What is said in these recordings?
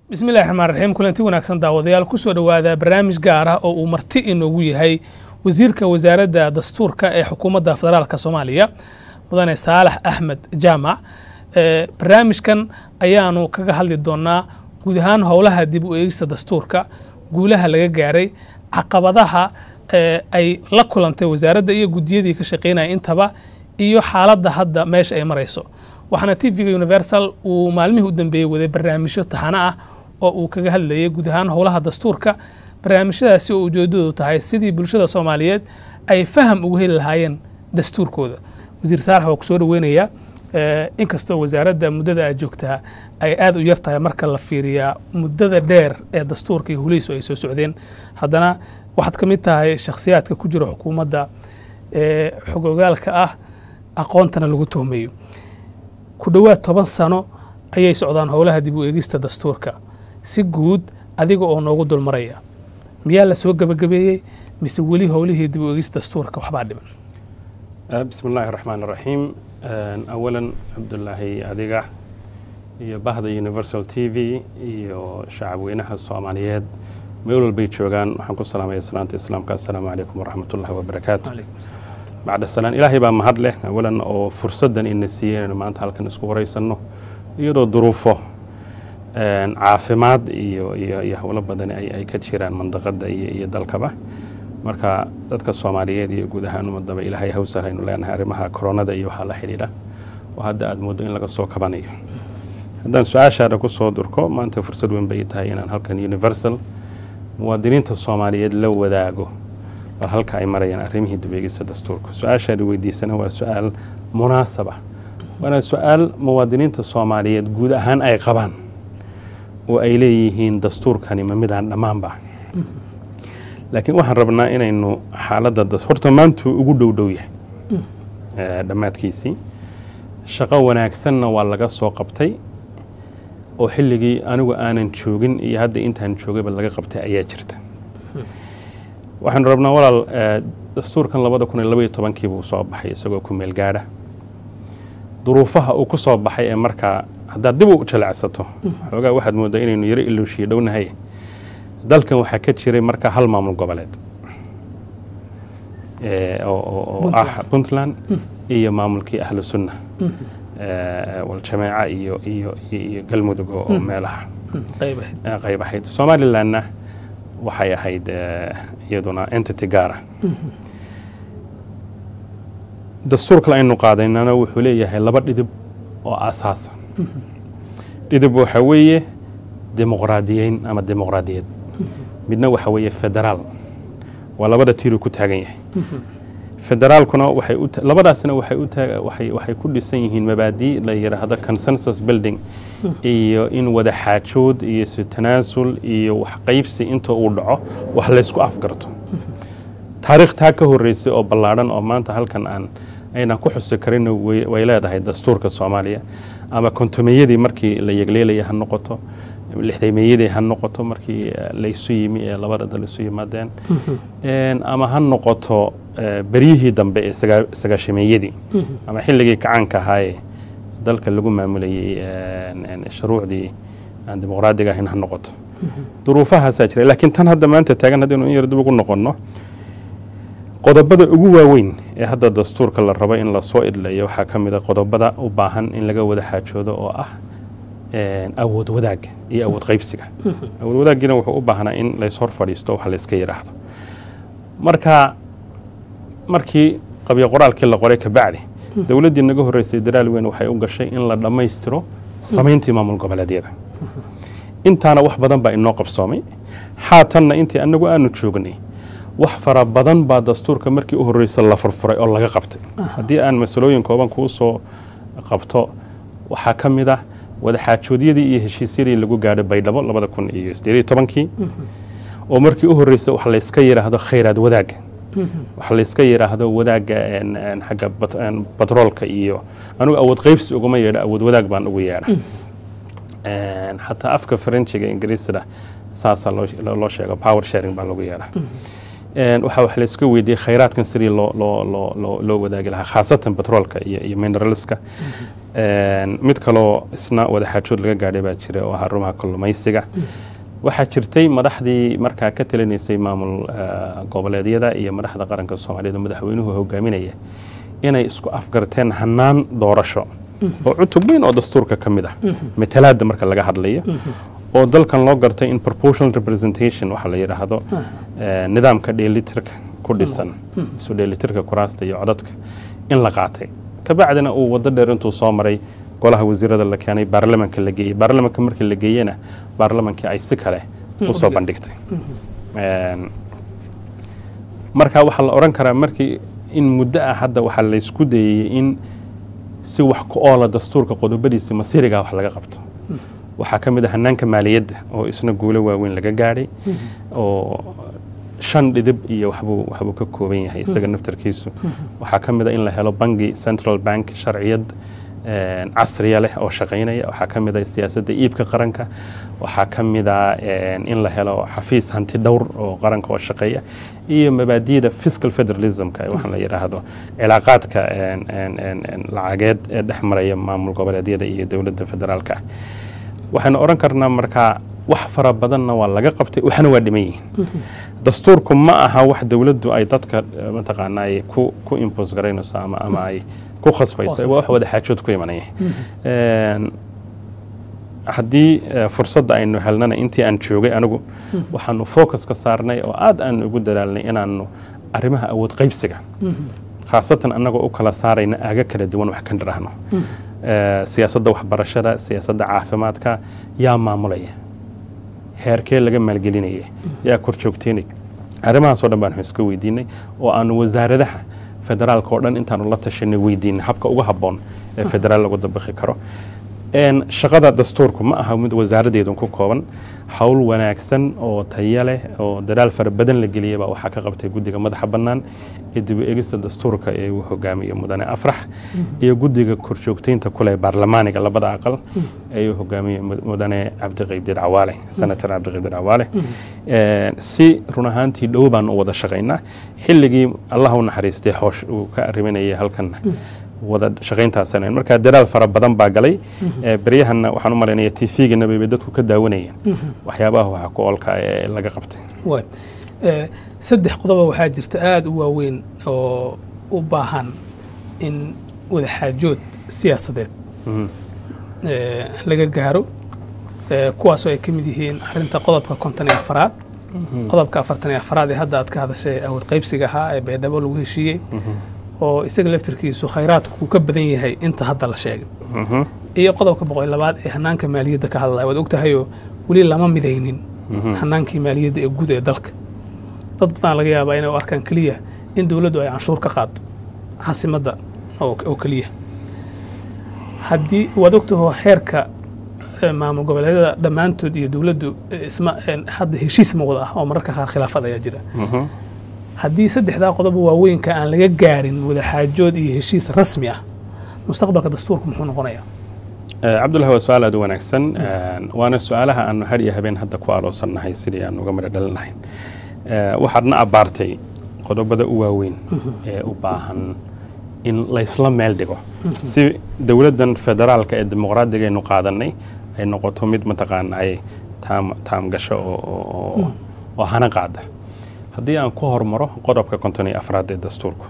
bismi illahi raxmaan raxiim kulanti wanaagsan daawadayaal kusoo dhowaada barnaamij gaar ah oo uu marti inoogu yahay wasiirka wasaaradda dastuurka ee xukuumadda federaalka soomaaliya mudane saalax axmed jaamac barnaamijkan ayaanu kaga hadli doonaa guud ahaan howlaha dib u eegista dastuurka guulaha laga gaaray caqabadaha ay la kulantay wasaaradda iyo guddiyadii ka shaqeynaya intaba iyo xaaladda hadda meesha ay marayso waxaana t v-ga universal uu maalmihii u dambeeyey waday barnaamijyo taxano ah oo uu kaga hadlayay guud ahaan howlaha dastuurka barnaamijyadaasi oo ujeedadu tahay sidii bulshada soomaaliyeed ay faham ugu heli lahaayeen dastuurkooda wasiir saalax waa ku soo dhoweynayaa inkastoo wasaaradda muddada aad joogtaa ay aada u yar tahay marka la fiiriyaa muddada dheer ee dastuurka iyo hulihiisu ay soo socdeen haddana waxaad ka mid tahay shakhsiyaadka ku jira xukuumadda ee xogogaalka ah aqoontana lagu tuhmayo ku dhowaad toban sano ayay socdaan howlaha dib u eegista dastuurka si guud adiga oo noogu dulmaraya miyaa la soo gebagabeeyey mise weli howlihii dib u eegista dastuurka waxbaa dhiman bismi illaahi raxmaan raxiim awalan cabdulaahi adiga iyo bahda universal t v iyo shacabweynaha soomaaliyeed meel walbay joogaan waxaan ku salaamaya salaanta islaamka assalaamu calaykum waraxmat ullahi wabarakaatu bacda salaan ilaahay baa mahad leh awalan oo fursaddan ina siiyey inaynu maanta halkan isku waraysanno iyadoo duruufo caafimaad iyo iyo iyo howlo badan ay ka jiraan mandaqadda iyo iyo dalkaba marka dadka soomaaliyeed iyo guud ahaan ummadaba ilaahay hawsal aynu leenahay arrimaha koronada iyo waxaa la xidhiidha oo hadda aada mooddo in laga soo kabanayo haddaan su-aashaada ku soo durko maanta fursad weyn bay tahay inaan halkan universal muwaadiniinta soomaaliyeed la wadaago bal halka ay marayaan arrimihii dubeegista dastuurka su-aashaada weydiisana waa su-aal munaasab ah waana su-aal muwaadiniinta soomaaliyeed guud ahaan ay qabaan oo ay leeyihiin dastuurkani ma midaan dhammaanba laakiin waxaan rabnaa inaynu xaaladda horta maantuu ugu dhow dhow yahay dhammaadkiisii shaqo wanaagsanna waa laga soo qabtay oo xilligii anigu aanan joogin iyo hadda intaan joogayba laga qabtay ayaa jirta waxaanu rabnaa walaal dastuurkan labada kun iyo labaiyo tobankii buu soo baxay isagoo ku meel gaadha duruufaha uu ku soo baxay ee markaa haddaad dib u jalacsato xoogaa waxaad mooddaa inaynu yaro ilowshiyo dhownahay dalkan waxaa ka jiray markaa hal maamul goboleed oo ah puntland iyo maamulkii ahlu sunna waljamaaca iyo iyo iyo galmudug oo meelaha qayb ahayd somalilandna waxay ahayd iyaduna entity gaara dastuur kale aynu qaadaynana wuxuu leeyahay laba dhidib oo asaasa dhidib waxaa weeye dimuqraadiyeyn ama dimuqraadiyad midna waxa weeye federaal waa labada tiiruu ku taagan yahay federaalkuna waxay labadaasna waxay waxay ku dhisan yihiin mabaadii la yidhaahdo consensus building iyo in wada xaajood iyo si tanaasul iyo wax qaybsi inta uu dhaco wax laysku afgarto taariikh taa ka horreysay oo ballaadhan oo maanta halkan aan aynan ku xusi karin way leedahay dastuurka soomaaliya ama kontomeyadii markii la yegleelaya ha noqoto lixdameeyadii ha noqoto markii laysu yimi ee labada dal isu yimaadeen ama ha noqoto beryihii dambe ee sagaashameeyadii ama xilligii kacaanka ahaayee dalka lagu maamulayey shuruucdii aan dimuqraadiga ahayn ha noqoto duruufahaasaa jira laakiin tan hadda maanta taagan haddaynu in yar dib ugu noqonno qodobada ugu waaweyn ee hadda dastuurka la rabo in lasoo idlayo waxaa ka mid a qodobada u baahan in laga wada xaajoodo oo ah awood wadaagga iyo awood qaybsiga awood wadaaggiina wuxuu u baahnaa in lays hor fadhiisto wax layska yidhaahdo marka markii qabyo qoraalkii la qoray kabacdi dowladdii naga horreysay daraal weyn waxay u gashay in la dhammaystiro samayntii maamul goboleedyada intaana wax badan baa inoo qabsoomay haatanna intii annagu aanu joognay wax fara badan baa dastuurka markii u horreysa la furfuray oo laga qabtay haddii aan masalooyin kooban kuu soo qabto waxaa ka mid ah wadaxaajoodyadii iyo heshiisyadii lagu gaadhay baydhabo labada kun iyo sideediyo tobankii oo markii u horreysa wax layska yidhaahdo khayraad wadaagga wax layska yidhaahdo wadaagga xagga batroolka iyo anigu awood qaybsi uguma yeedha awood wadaag baan ugu yeedha xataa afka farenjiga ingiriisda saasaa loo sheego power sharing baa lagu yeedha waxaa wax layska weydiiyey khayraadkan sidii loo loo loo loo loo wadaagi lahaa khaasatan batroolka iyo iyo mineralska Een, mid kaloo isna wadaxaajood laga gaadhay baa jira oo ahaa rumaha kalluumaysiga waxaa jirtay madaxdii markaa ka talinaysay maamul eh, goboleedyada iyo madaxda qaranka soomaaliyeed oo madaxweynuhu hogaaminaya inay isku afgarteen hanaan doorasho oo cutub weyn oo dastuurka ka mid ah matalaada marka laga hadlayo oo dalkan loo gartay in proportional representation waxa la yidhaahdo eh, nidaamka dheelitirka ku dhisan isu dheelitirka kuraasta iyo codadka in la qaatay kabacdina uu wado dheer intuu soo maray golaha wasiirada la keenay baarlamanka la geeyey baarlamanka markii la geeyena baarlamankii ay si kale usoo bandhigtay Een, marka waxaa la odhan karaa markii in muddo ah hadda waxaa laysku dayey in si wax ku oola dastuurka qodobadiisa masiiriga wax laga qabto waxaa ka mid ah hanaanka maaliyadda oo isna guulo waaweyn laga gaadhay oo shan dhidib iyo waxbuu waxbuu ka kooban yahay isaga naftarkiisu waxaa ka mid a in la helo bangi central bank sharciyad een, casriya leh oo shaqaynaya waxaa ka mid a siyaasadda iibka qaranka waxaa ka mid a een, in la helo xafiis hanti dhowr oo qaranka oo shaqeeya iyo mabaadi'da fiscal federalismka ee waxaa la yidhaahdo cilaaqaadka een, een, een, een, lacageed ee dhex maraya maamul goboleedyada iyo dowladda federaalka ah waxaynu odhan karnaa markaa wax fara badanna waa laga qabtay waxna waa dhiman yihiin dastuurku ma aha wax dowladdu ay dadka eh, mataqaana ay ku ku impose garaynayso ama ama ay ku khasbayso waa wax wada xaajood ku imanaya Een, haddii eh, fursadda aynu helnana intii aan joogay anigu waxaanu focus ka saarnay oo aad aanu ugu dadaalnay inaanu arrimaha awood qaybsiga khaasatan annagoo u kala saarayna aaga kala duwan wax ka nirahno Eh, siyaasadda waxbarashada siyaasadda caafimaadka yaa maamulaya heerkee laga maalgelinaya yaa kor joogteynay arrimahaasoo dhan baanu iska weydiinay oo aanu wasaaradaha federaalka oo dhan intaanu la tashanay weydiinay habka ugu habboon ee federaal lagu dabaqi karo Een, shaqada dastuurku ma aha mid wasaaradeedu ku kooban howl wanaagsan oo tayo leh oo dadaal fara badan la geliyay baa waxaa ka qabtay guddiga madaxa bannaan ee dib u eegista dastuurka ee uu hogaamiyo mudane afrax iyo guddiga korjoogteynta kule baarlamaaniga labada aqal ee uu hogaamiyo mud- mudane cabdiqaydir cawaale senator cabdiqaydir cawaale Een, si run ahaantii dhow baan u wada shaqaynaa xilligii allah u naxariistay hoosh uu ka arriminayay halkan wada shaqayntaasanayn marka dadaal fara badan baa galay Ee, beryahanna waxaan u malaynaya tvgana bay dadku ka daawanayeen waxyaabaha waxa ku oolka ee laga qabtay waay Eh, saddex qodoba waxaa jirta aada u waaweyn oo u baahan in wadaxaajood siyaasadeed Mhm. eh, laga gaaro eh, kuwaasoo ay ka mid yihiin arinta qodobka konton iyo afaraad qodobka afartan iyo afaraad ee hadda aad ka hadashay awood qaybsiga ahaa ee baydhabo lagu heshiiyey oo isaga laftirkiisu khayraadku uu ka badan yahay inta hadda la sheegay Mhm. iyo qodobka boqol iyo labaad ee hanaanka maaliyadda ka hadlaya waad ogtahayoo weli lama midaynin Mhm. hanaankii maaliyadda ee guud ee dalka dad badan laga yaabaa inay u arkaan keliya in dowladdu ay canshuur ka qaado caasimadda oo oo keliya haddii waad ogtaho heerka eh, maamul goboleedyada dhammaantood iyo dowladdu eh, isma eh, hadda heshiis ma wada ah oo mararka qaar khilaafad ayaa jira Mhm. haddii saddexdaa qodoba waaweynka aan laga gaarin wadaxaajood iyo heshiis rasmi ah mustaqbalka dastuurku muxuu noqonayaa Eh, cabdullahi waa su-aal aad u wanaagsan Een, waana su-aalaha aanu har iyo habeen hadda ku aloosannahay sidii aan uga midho dhalinahayn Eh, waxaadna abbaartay qodobada u waaweyn ee u baahan in laysla meel dhigo si dowladdan federaalka ee dimuqraadiga aynu qaadanay ay noqoto mid mataqaana ay taam taam gasho oo- oo oo- oo hana qaada haddii aan ku hormaro qodobka konton iyo afraad ee dastuurku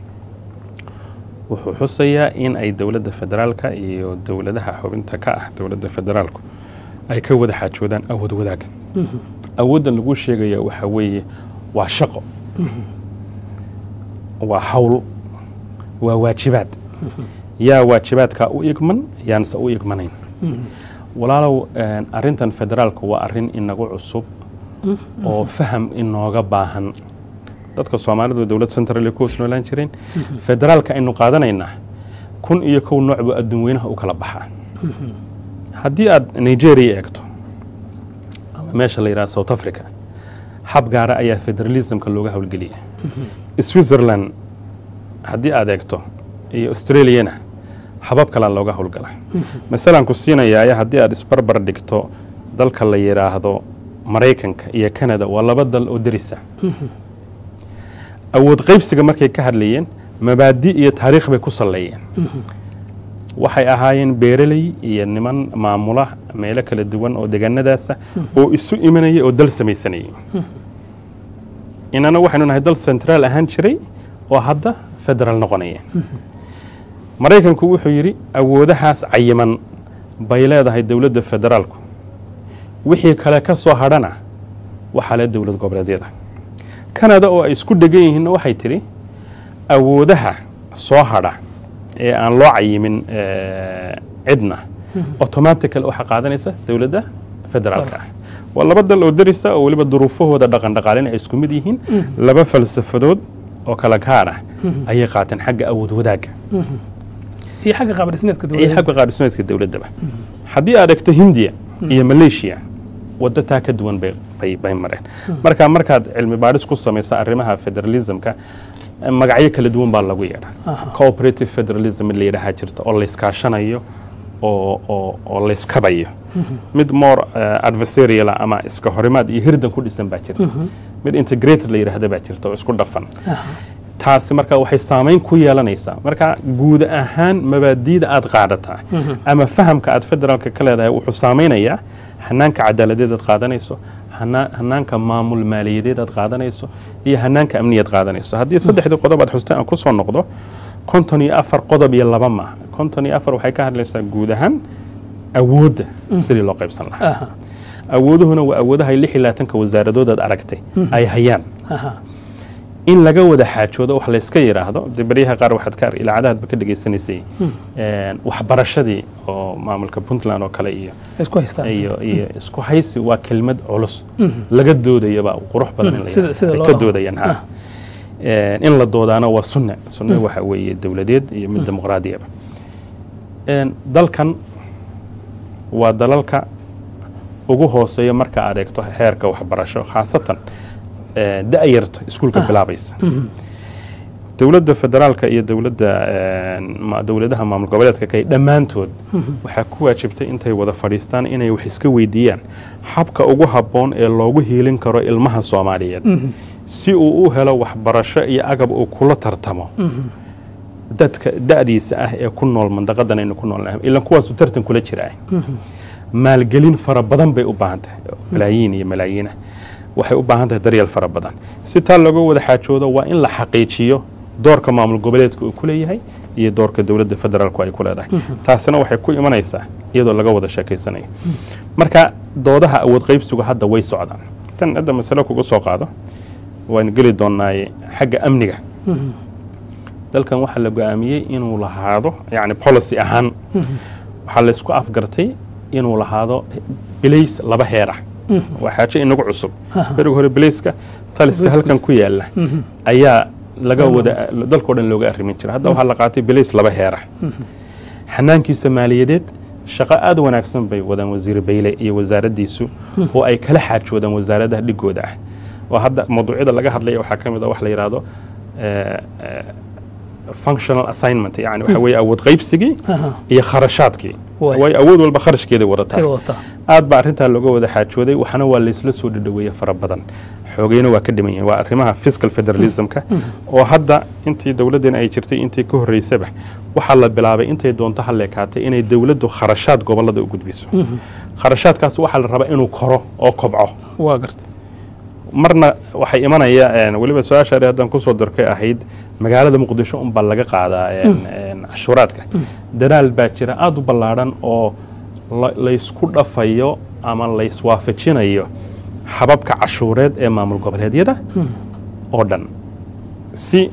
wuxuu xusayaa in ay dowladda federaalka iyo dowladaha xubinta ka ah dowladda federaalku ay ka wada xaajoodaan awood wadaaga awooddan lagu sheegaya waxa weeye waa shaqo waa hawl waa waajibaad yaa waajibaadkaa u igman yaanse u igmanayn walaalow een, arrintan federaalku waa arrin inagu cusub oo faham inooga baahan dadka soomaalidu dowlad central ku hoos noolaan jireen federaalka aynu qaadanaynaa kun iyo kow nooc buu adduun weynaha u kala baxaa haddii aad nigeria eegto ama meesha la yidhaha south africa hab gaara ayaa federalismka looga howlgeliya switzerland haddii aad eegto iyo australiana habab kalea looga howlgala masalan ku siinayaa haddii aad isbarbar dhigto dalka la yidhaahdo maraykanka iyo canada waa laba dal oo derisa awood qaybsiga markay ka hadlayeen mabaadi iyo taariikh bay ku salleeyeen waxay ahaayeen beeraley iyo niman maamula meelo kala duwan oo deegaanadaasa oo isu imanaya oo dal samaysanayay inana waxaynu nahay dal centraal ahaan jiray oo hadda federaal noqonaya maraykanku wuxuu yidhi awoodahaas cayiman bay leedahay dowladda federaalku wixii kale ka soo hadhana waxaa le dowlad goboleedyada kanada oo ay isku dhegan yihiinna waxay tidhi awoodaha soo hadha ee aan loo cayimin cidna automatical waxaa qaadanaysa dowladda federaalka ah waa laba dal oo darisa oo weliba duruufahooda dhaqan dhaqaalena ay isku mid yihiin laba falsafadood oo kala gaar ah ayay qaateen xagga awood wadaagga iyo xagga qaabdhismeedka iyo dowladda xagga qaabdhismeedka dowladdaba haddii aad egto hindiya iyo malaysia waddo taa ka duwan bay bay bay mareen marka markaad cilmi baadhis ku samayso arrimaha federalismka magacyo kala duwan baa lagu yeedhaa cooperative federalism mid la yidhaahaa jirta oo layskaashanayo oo oo oo layskabayo mid more uh, adversarial ah ama iska horimaad iyo hirdan ku dhisan baa jirta mid integrated la yidhaahda baa jirta oo isku dhafan taasi marka waxay saamayn ku yeelanaysaa marka guud ahaan mabaadiida aad qaadataa ama fahamka aad federaalka ka leedahay wuxuu saamaynayaa hanaanka cadaaladeed aad qaadanayso hana- hanaanka maamul maaliyadeed aad qaadanayso iyo hanaanka amniyaad qaadanayso haddii saddexdii qodob aad xustay aan ku soo noqdo konton iyo afar qodob iyo laba maaha konton iyo afar waxay ka hadlaysaa guud ahaan awoodda sidii loo qaybsan lahaa Aha, awooduhuna waa awoodaha lix iyo labaatanka wasaaradood aad aragtay ay hayaan aha. in laga wada xaajoodo wax layska yidhaahdo de baryaha qaar waxaad ka ar- idaacadahaadba ka dhegaysanaysay een, waxbarashadii oo maamulka puntland oo kale iyo isku haystaan iyo iyo isku haysi waa kelmad culus laga doodayaba qurux badan in la Sida- yidhaahdo. sida Ay loo ka dhaqmo. doodayaan ha Een, in la doodaana waa sunne sunne waxa weeye dowladeed iyo mid dimuqraadiyaba Een, dalkan waa dalalka ugu hooseeya marka aad eegto heerka waxbarasho khaasatan ee, da'yarta iskuulka bilaabaysa dowladda federaalka iyo dowladda een, ma- dowladaha maamul goboleedka kay dhammaantood waxaa ku waajibtay intay wada fadhiistaan inay wax iska weydiiyaan habka ugu habboon ee loogu hiilin karo ilmaha soomaaliyeed si uu u helo waxbarasho iyo agab uu kula tartamo dadka da'diisa ah ee ku nool mandaqadan aynu ku noolnahay ilan kuwaasu tartan kula jira ah maalgelin fara badan bay u baahan tahay malaayiin iyo malaayiinah waxay u baahan tahay daryeel fara badan si taa looga wada xaajoodo waa in la xaqiijiyo doorka maamul goboleedka uu ku leeyahay iyo doorka dowladda federaalku ay ku leedahay taasina waxay ku imanaysaa iyadoo laga wada sheekaysanayo marka doodaha awood qaybsigu hadda way socdaan tan hadda masalo kuga soo qaado waan geli doonaaye xagga amniga dalkan waxaa la go-aamiyey inuu lahaado yani policy ahaan waxaa laysku afgartay inuu lahaado bilays laba heer ah waa xaajo inagu cusub beriga hore bilayska taliska halkan ku yaala ayaa laga wada dalkao dhan looga arrimin jira hadda waxaa la qaatay bilays laba heer ah xanaankiisa maaliyadeed shaqo aad wanaagsan bay wadaan wasiir bayle iyo wasaaraddiisu oo ay kala xaajoodaan wasaaradaha dhigooda ah oo hadda mawduucyada laga hadlaya waxaa ka mid a wax la yidhaahdo eh, eh, functional assignment yani waxa weeye awood qaybsigii Aha. iyo kharashaadkii Waay. way awood walba kharashkeeda wadataa Ay wadataa. aad baa arrintaa looga wada xaajooday waxaana waa laysla soo dhadhaweeye fara badan xoogeyna waa ka dhiman yihin waa arrimaha fiscal federalismka oo hadda intii dowladdeena ay jirtay intii ka horreysaba waxaa la bilaabay intay doonto halleekaatay inay dowladdu kharashaad gobollada u gudbiso kharashaadkaas waxaa la rabaa inuu koro oo kobco waa garta marna waxay imanaya een, weliba su-aasha haddaan kusoo darkay ahayd magaalada muqdisho unbaa laga qaadaa een, een, cashuuraadka dadaal baa jira aada u ballaadhan oo la- laysku dhafayo ama layswaafajinayo hababka cashuureed ee maamul goboleedyada oo dhan si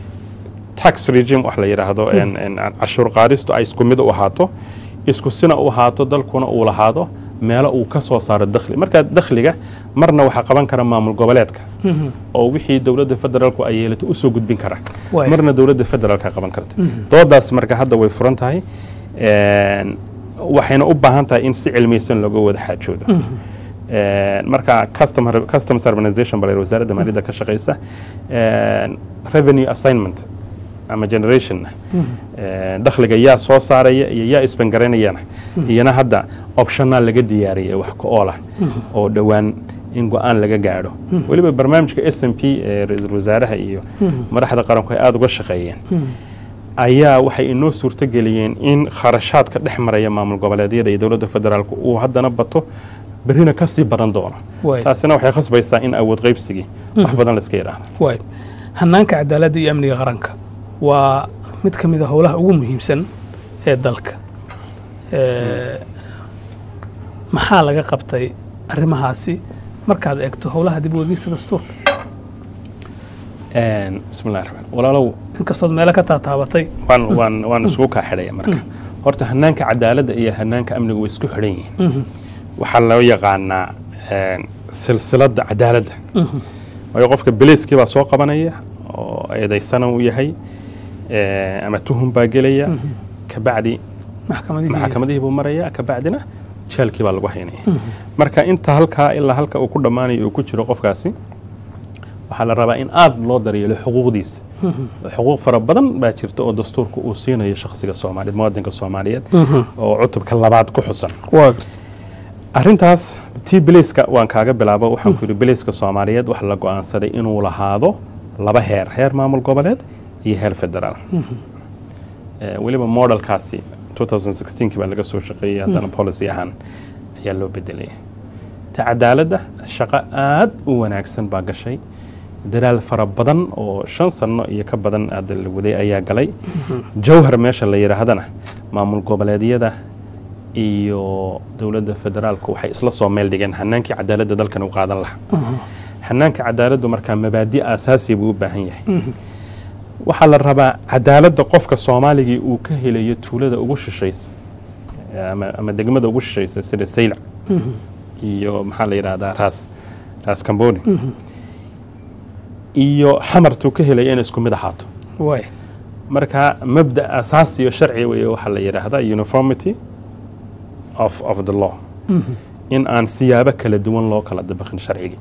tax regime wax la yidhaahdo een, een, cashuur qaadistu ay isku mid u ahaato isku sina u ahaato dalkuna uu lahaado meelo uu ka soo saaro dakhli marka dakhliga marna waxaa qaban kara maamul goboleedka oo wixii dowladda federaalku ay yeelato usoo gudbin kara Waay. marna dowladda federaalka qaban karta doodaas marka hadda way furan tahay Een, waxayna u baahan tahay in si cilmiyeysan looga wada xaajoodo Een, marka customer- customs harmonization baa la yidhi wasaaradda maaliyadda ka shaqeysa Een, revenue assignment ama generation Een, dakhliga yaa soo saaraya iyo yaa isbangaraynayana iyana hadda optional laga diyaariyay wax ku oolah oo dhowaan in go-aan laga gaadho weliba barnaamijka s m p ee ra-iisul wasaaraha iyo madaxda qaranku ay aada uga shaqeeyeen ayaa waxay inoo suurtogeliyeen in kharashaadka dhex maraya maamul goboleedyada iyo dowladda federaalku uu haddana bato berrina kasii badan doono waay taasina waxay khasbaysaa in awood qaybsigii wax badan la iska yidhaahdo waay hanaanka cadaaladda iyo amniga qaranka waa mid ka mid a howlaha ugu muhiimsan ee dalka Eh, maxaa laga qabtay arrimahaasi markaad eegto howlaha dib u eegista dastuurka bismillahi raxmaan walaalow inkastood meelo ka taataabatay waan waan waan isugu kaa xidhaya marka horta hanaanka cadaaladda iyo hanaanka amniga way isku xidhan yihiin waxaa loo yaqaanaa een, silsiladda cadaaladda waayo qofka beleyskii baa soo qabanaya oo eedaysana uu yahay eh, ama tuhum baa gelaya kabacdi maxkamadihii maxakamadihii buu maraya kabacdina jeelkii baa lagu haynaya marka inta halkaa ilaa halka uu ku dhammaanayo uu ku jiro qofkaasi waxaa la rabaa in aad loo daryeelo xuquuqdiisa xuquuq fara badan baa jirta oo dastuurka uu siinayo shakhsiga soomaaliyeed muwaadinka soomaaliyeed oo cutubka labaad ku xusan waa arrintaas tii beleyska waan kaaga bilaabo waxaan ku yidhi beleyska soomaaliyeed waxa la go'aansaday inuu lahaado laba heer heer maamul goboleed iyo heer federaal Eh, weliba modelkaasi 2016 baa laga soo shaqeeyey haddana policy ahaan ayaa loo bedelay ta cadaaladda shaqo aad u wanaagsan baa gashay dadaal fara badan oo shan sano iyo ka badan aada la waday ayaa galay jawhar meesha la yidhaahdana maamul goboleedyada iyo dowladda federaalku waxay isla soo meel dhigeen hanaankii cadaaladda dalkan u qaadan lahaa hanaanka cadaaladdu markaa mabaadi asaasi buu u baahan yahay waxaa la rabaa cadaaladda qofka soomaaligii uu ka helayo tuulada ugu shishaysa ama, ama degmada ugu shishaysa sida saylac iyo maxaa la yidhahdaa raas raas kamboni iyo xamartuu ka helaya inay isku mid ahaato waay marka mabda asaasi iyo sharci weeye waxaa la yidhaahdaa uniformity of, of the law in aan siyaabo kala duwan loo kala dabaqin sharcigii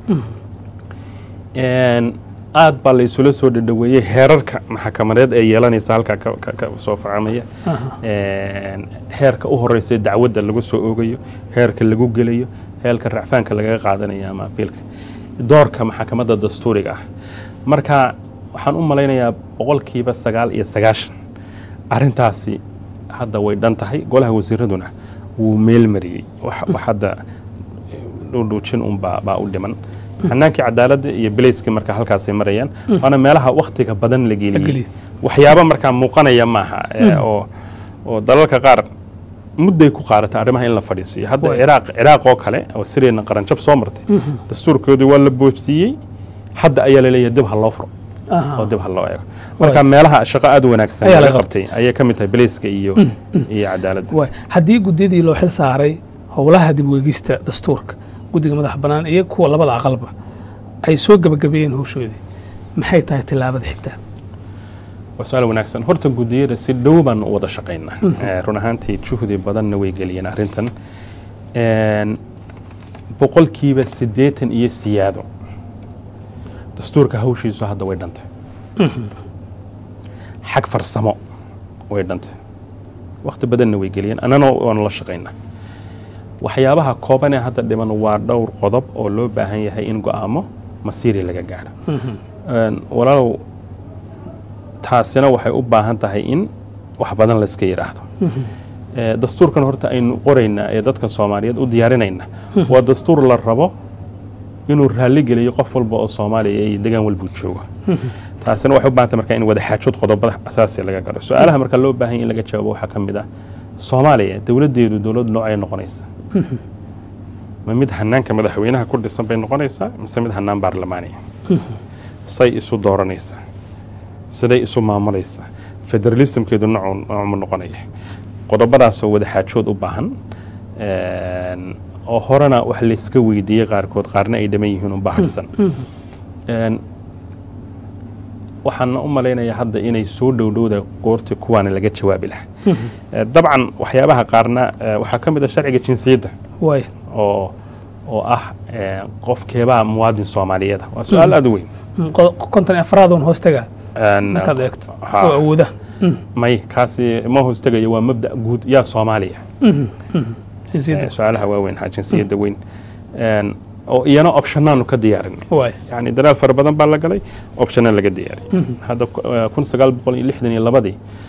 Een, aad baa la isula soo dhadhaweeyey heerarka maxkamadeed ee yeelanaysa halkaa ka, ka, ka soo facamaya Een, heerka u horeysa dacwadda lagu soo oogayo heerka lagu gelayo heerka racfaanka lagaga qaadanayo ama abiilka doorka maxkamadda dastuuriga ah marka waxaan u malaynayaa boqolkiiba sagaal iyo sagaashan arrintaasi hadda way dhan tahay golaha wasiiraduna wuu meel mariyey wax wax hadda dhudhuujin un baa baa u dhiman hanaankii cadaaladda iyo beleyskii marka halkaasay marayaan waana meelaha wakhtiga badan la geliyey geliyey. waxyaabo markaa muuqanaya maaha ee, oo oo dalalka qaar mudday ku qaadata arrimaha in la fadhiisiyo hadda Waay. ciraaq ciraaq oo kale oo siriyana qaranjab soo martay dastuurkoodii waa la boobsiiyey hadda ayaa laleeyahay dib ha loo furo oo dib ha loo eego marka meelaha shaqo aad u wanaagsan Ayaa laga laga qabtay ayay ka mid tahay beleyska iyo iyo cadaaladda waay haddii guddiyadii loo xil saaray howlaha dib u eegista dastuurka guddiga madaxa bannaan iyo kuwa labada aqalba ay soo gebagabeeyeen howshoodii maxay tahay tillaabada xigta waa su-aal wanaagsan horta guddiyada si dhow baan u wada shaqaynaa Eh, run ahaantii juhdi badanna way geliyeen arrintan Een, boqolkiiba siddeetan iyo siyaado dastuurka hawshiisu hadda way dhantay xag farsamo way dhantay wakhti badanna way geliyeen annana waanu la shaqaynaa waxyaabaha kooban ee hadda dhiman waa dhowr qodob oo loo baahan yahay in go'aamo masiiri laga gaadho Een, walaalow taasina waxay u baahan tahay in wax badan layska yidhaahdo Eh, dastuurkan horta aynu qoraynaa ee dadka soomaaliyeed u diyaarinayna waa dastuur la rabo inuu raalli geliyo qof walba oo soomaaliya iyo degaan walbuu joogo taasina waxay u baahan tahay marka in wada xaajood qodobada asaasiga laga garo su-aalaha marka loo baahan yahay in laga jawaabo waxaa ka mid ah soomaaliya dowladdeedu dowlad noocay noqonaysa ma mid hanaanka madaxweynaha ku dhisan bay noqonaysaa mise mid hanaan baarlamaaniya say isu dooranaysaa siday isu maamulaysaa federalismkeedu noocuu noocmu noqonaya qodobadaasoo wada xaajood u baahan Een, oo horena wax layska weydiiyey qaarkood qaarna ay dhaman yihiin un baahadsan Een, waxaan u malaynayaa hadda inay soo dhowdhowda goortii kuwaana laga jawaabi lahaa Eh, dabcan waxyaabaha qaarna eh, waxaa ka mid ah sharciga jinsiyadda waay oo oo ah eh, qofkeebaa muwaadin soomaaliyeed ah waa su-aal aad u weyn qo- konton iyo afraadoon hoostaga Een, markaad eegto ha. oo awooda may kaasi ma hoostagayo waa mabda guud yaa soomaaliya jinsiyadda Eh, su-aalaha waaweyn ha jinsiyadda weyn Een, oo iyana optionaanu ka diyaarinay waay yani dadaal fara badan baa la galay optiona laga diyaariyay hadda ku- eh, kun sagaal boqol iyo lixdan iyo labadii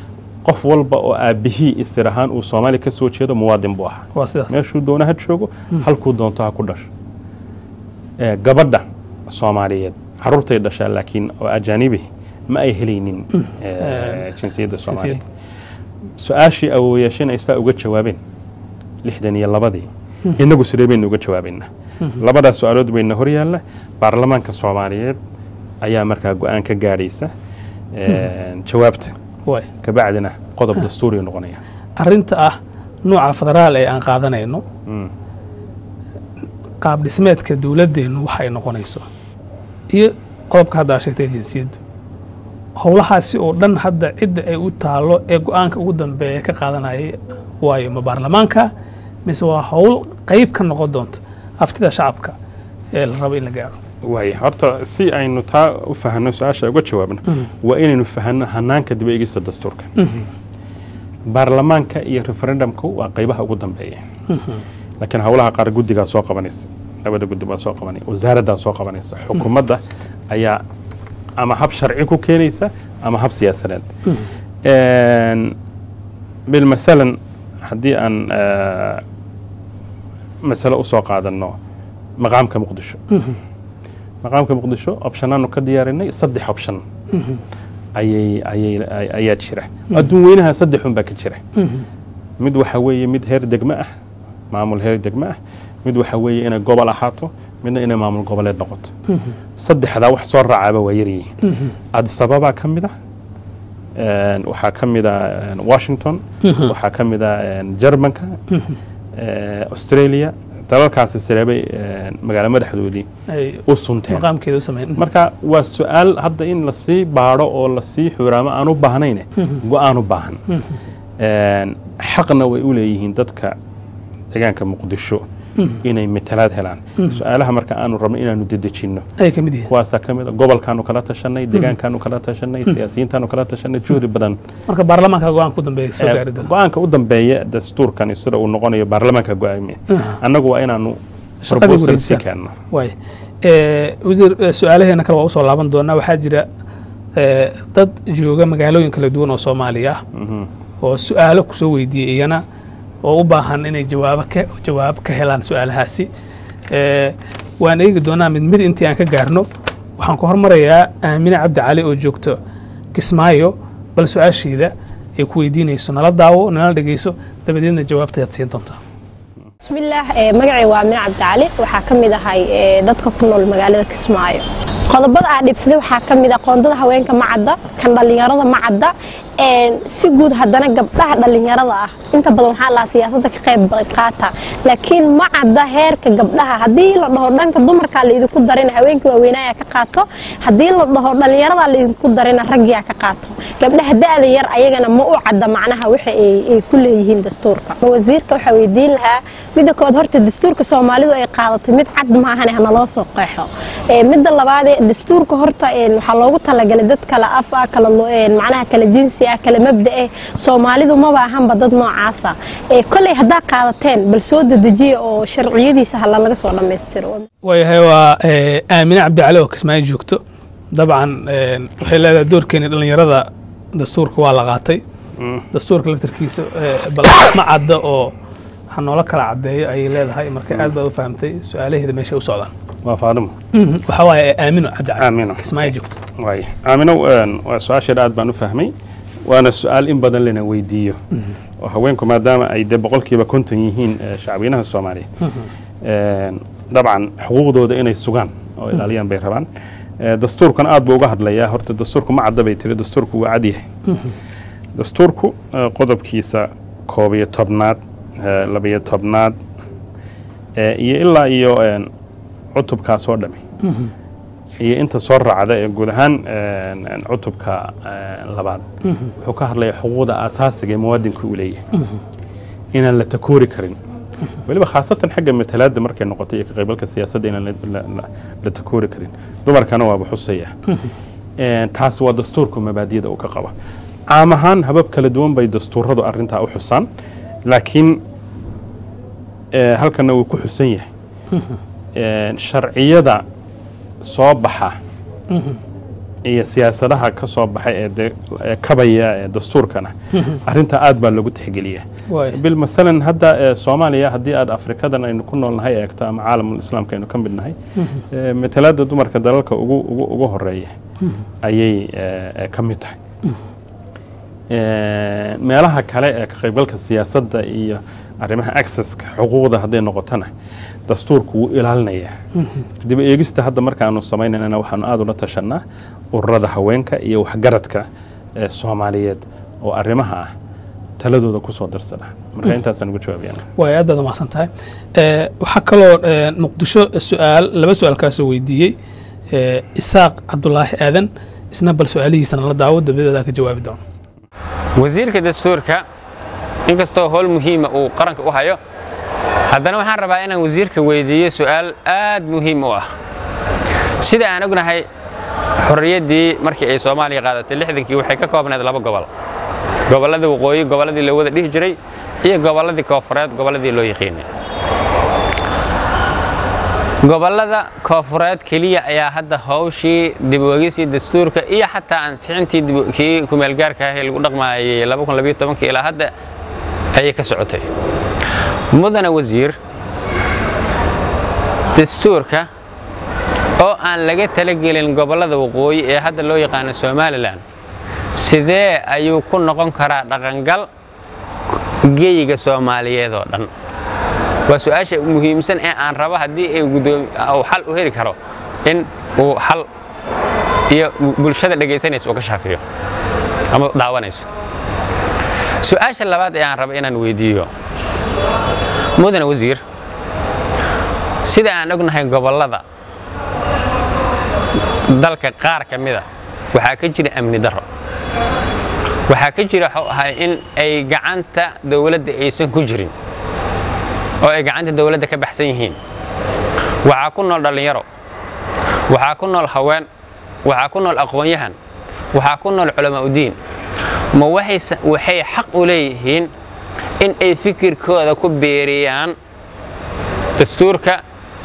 qof walba oo aabihii isir ahaan uu soomaaliya ka soo jeedo muwaadin buu ahaa waa sidaas meeshuu doona ha joogo halkuu doonto ha ku dhasho Eh, gabadha soomaaliyeed caruurtay dhashaa laakiin oo ajaanibi ma ay helaynin eh, jinsiyadda soomaaliyeed su-aashii awooyaashana isaa uga jawaabeen lixdan iyo labadii inagu sidee baynu uga jawaabaynaa labadaas su-aalood bayna hor yaalla baarlamaanka soomaaliyeed ayaa markaa go-aan ka gaadhaysa eh, jawaabta waay kabacdina qodob dastuuriga noqonaya arrinta ah nuuca federaal ee aan qaadanayno Mm. qaab dhismeedka dowladdeennu waxay noqonayso iyo qodobka hadda aad sheegtay jinsiyaddu howlahaasi oo dhan hadda cidda ay u taalo ee go-aanka ugu dambeeya ka qaadanayay waayo ma baarlamaanka mise waa howl qayb ka noqon doonta aftida shacabka ee la rabo in la gaaro waaya horta si aynu taa u fahanno su-aasha uga jawaabno waa inaynu fahanno hanaanka dib eegista dastuurka baarlamaanka iyo referendumku waa qaybaha ugu dambeeya laakiin howlaha qaar guddigaa soo qabanaysa labada guddi baa soo qabanaya wasaaraddaa soo qabanaysa xukuumadda ayaa ama hab sharci ku keenaysa ama hab siyaasadeed Een, bilmasalan haddii aan eh, masalo usoo qaadanno maqaamka muqdisho maqaamka muqdisho opshanaanu ka diyaarinay saddex option ayay ayay ay- ayaa jira adduun weynaha saddexun baa ka jira mid waxa weeye mid heer degmo ah maamul heer degmo ah mid waxa weeye inay gobol ahaato midna inay maamul goboleed noqoto saddexdaa wax soo raacaaba waa yaryihiin addis ababa ka mid ah een, waxaa ka mid ah een, washington waxaa ka mid ah een, germanka ee, australia dalalkaasi sireebay een, magaalo madaxdoodii ay u sunteen maqaamkeeda u sameyn marka waa su-aal hadda in lasii baadho oo lasii xuraamo aan u baahnayne go-aan u baahan Een, xaqna way u leeyihiin dadka deegaanka muqdisho inay matalaad helaan su-aalaha marka aanu rabno inaanu dedejinno ay ka mid yihiin kuwaasaa ka mid a gobolkaanu kala tashanay deegaankaanu kala tashanay siyaasiyiintaanu kala tashanay juhdi badan marka baarlamaanka go-aan ku dambeeya soo gaari doona go-aanka u dambeeya dastuurkani sida uu noqonayo baarlamaanka go-aamiya annagu waa inaanu Shaqadii proposal si wareegsan. keenno waay Eh, wasiir eh, su-aalaheena kale waa usoo laaban doonaa waxaa jira eh, dad jooga magaalooyin kala duwan oo soomaaliya ah Mhm. oo su-aalo kusoo weydiiyey iyana oo u baahan inay jawaabo ka jawaab ka helaan su-aalahaasi Eh, waan eegi doonaa mid mid intii aan ka gaarno waxaan ku hormarayaa aamine cabdi cali oo joogto kismaayo bal su-aashiida ay ku weydiinayso nala daawo nala dhegeyso dabadeedna jawaabtayaad siin doontaa bismillaah ee magacay waa amine cabdicali waxaa ka mid ahay ee, dadka ku nool magaalada kismaayo qodobada aa dhibsaday waxaa ka mid ah qoondada haweenka ma cadda kan dhallinyarada ma cadda een, si guud haddana gabdhaha dhallinyarada ah inta badan waxaa lahaa siyaasadda ka qayb qaata laakiin ma cadda heerka gabdhaha haddii la dhaho dhanka dumarkaa laidinku darina haweenkii waaweynaayaa ka qaato haddii la dhaho dhallinyaradaa laidinku darina raggiyaa ka qaato gabdhaha da-da yar ayagana ma u cadda macnaha waxa ay ay ku leeyihiin dastuurka wasiirka waxaa weydiin lahaa midda kood horta dastuurka soomaalidu ay qaadatay mid cad maahane hanaloo soo qeexo Ee, midda labaadee dastuurka horta een, waxaa loogu talagalay dad kala af ah kala lo- een, macnaha kala jinsi ah kala mabda ah soomaalidu maba ahanba dad noocaasa Ee, kolley haddaa qaadateen bal soo dedejiya oo sharciyadiisa hala laga soo dhammaystiro waayahay waa eh, aamine cabdicali oo kismaayo joogto dabcan eh, waxay leedahay doorkeeni dhallinyarada dastuurka waa la qaatay dastuurka laftarkiisa eh, bal ma cadda oo ha noola kala caddeeyo ayay leedahay marka aad baad u fahamtay su-aalaheeda meeshay u socdaan waa faadimo waxaa waaye aamino cabdicali Aamino. kismaayo joogto waay aamino een, waa su-aasheeda aad baan u fahmay waana su-aal in badan lana weydiiyo oo haweenku maadaama ay de boqolkiiba konton yihiin eh, shacbiyanaha soomaaliya Een, dabcan xuquuqdooda inay sugaan oo ilaaliyaan bay rabaan Eh, dastuurkan aad buu uga hadlayaa horta dastuurku ma cadda bay tiri dastuurku waa cad yahay dastuurku eh, qodobkiisa koob iyo tobnaad eh, labiyo tobnaad eh, iyo ilaa iyo een, cutubkaas oo dhami iyo inta soo raacda ee guud ahaan een, een, cutubka een, labaad wuxuu ka hadlayaa xuquuqda aasaasiga ee muwaadinka uu leeyahay inaan la takoori karin weliba khaasatan xagga matalaadda markay noqotay iyo ka qaybgalka siyaasadda inaan la- la- la- la takoori karin dumarkana waaba xusaya Een, taas waa dastuurka mabaadiyada uu ka qaba caam ahaan habab kala duwan bay dastuuradu arintaa u xusaan laakiin eh, halkana wuu ku xusan yahay Een, sharciyada soo baxa iyo siyaasadaha ka soo baxay ee de- ee kabaya ee dastuurkana arrinta aad baa loogu tixgeliyaa waay bil masalan hadda ee soomaaliya haddii aad afrikadan aynu ku noolnahay eegto ama caalamul islaamka aynu ka mid nahay ee matalaada dumarka dalalka ugu ugu ugu horeeya ayay ee, ee, ka mid tahay Ee, meelaha kale ee ka qaybgalka siyaasadda iyo arrimaha accesska xuquuqda hadday noqotona dastuurku wuu ilaalinayaa dib u eegista hadda markaanu samaynayna waxaanu aada ula tashanaa ururada haweenka iyo waxgaradka ee soomaaliyeed oo arrimaha ah taladooda kusoo darsada marka intaasaan ugu jawaabayana waay aad baad umahadsan tahay Eh, waxaa kaloo eh, muqdisho su-aal laba su-aal kaasoo weydiiyey eh, isaaq cabdulaahi aadan isna bal su-aalihiisana la daawo dabadeedaa ka jawaabi doono wasiirka dastuurka inkastoo howl muhiima uu qaranka u hayo haddana waxaan rabaa inaan wasiirka weydiiyo su'aal aad muhiim u ah sida aan ognahay xorriyaddii markii ay soomaaliya qaadatay lixdankii waxay ka koobnayd laba gobol gobolladii waqooyi gobolladii la wada dhihi jiray iyo gobolladii koofureed gobolladii loo yiqiinay gobollada koofureed keliya ayaa hadda hawshii dib u eegisii dastuurka iyo xataa ansixintii dib- kii kumeelgaarka ah ee lagu dhaqmaayay ilaa hadda ayay ka socotay mudane wasiir dastuurka oo aan laga talagelin gobollada waqooyi ee hadda loo yaqaano somalilan sidee ayuu ku noqon karaa dhaqangal geyiga soomaaliyeed oo dhan waa su-aasha muhiimsan ee aan rabo haddii ay gudoomi uu xal u heli karo in uu xal iyo bulshada dhegaysanaysa uu ka shaafiyo ama daawanayso su-aasha labaad ee aan rabo inaan weydiiyo mudane wasiir sida aan ognahay gobollada dalka qaar ka mida waxaa ka jira amni darro waxaa ka jira waxuu ahay in ay gacanta dowladda aysan ku jirin oo ay gacanta dowladda ka baxsan yihiin waxaa ku nool dhallinyaro waxaa ku nool haween waxaa ku nool aqoon-yahan waxaa ku nool culamaa udiin ma waxay sa- waxay xaq u leeyihiin in ay fikirkooda ku beeriyaan dastuurka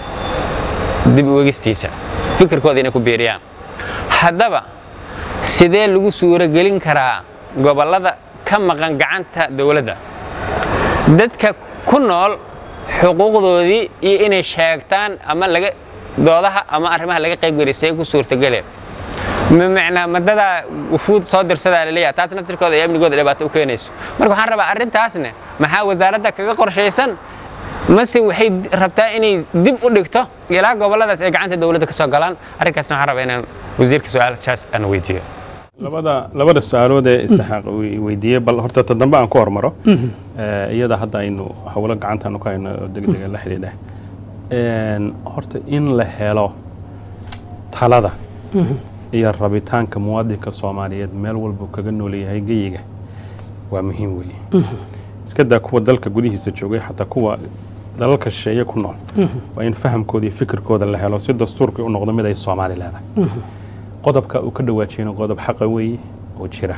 dib u egistiisa fikirkooda inay ku beeriyaan haddaba sidee lagu suuragelin karaa gobollada ka maqan gacanta dowladda dadka ku nool xuquuqdoodii iyo inay sheegtaan ama laga doodaha ama arrimaha laga qaybgelisay ku suurtageleen ma macnaa madadaa wufuud soo dirsadaa laleeyahay taas naftirkooda iyo amnigooda dhibaato u keenayso marka waxaan rabaa arrintaasne maxaa wasaaradda kaga qorshaysan mase waxay rabtaa inay dib u dhigto ilaa gobolladaas ay gacanta dowladda ka soo galaan arrinkaasna waxaan rabaa inaan wasiirka su-aalahaas aan weydiiyo labada labada su-aalood ee isaxaaq uu weydiiyey bal horta ta dambe aan ku hormaro Eh, iyada hadda aynu howlo gacantaanu ka hayno oo degdega la xidhiidha Een, horta in la helo talada iyo rabitaanka muwaadinka soomaaliyeed meel walba uu kaga nool yahay geyiga waa muhiim weeye iska daa kuwa dalka gudihiisa joogay xataa kuwa dalalka shisheeye ku nool waa in fahamkooda iyo fikirkooda la helo si dastuurkii u noqdo mid ay soomaali leedahay qodobka uu ka dhawaajiyena qodob xaqa weeye oo jira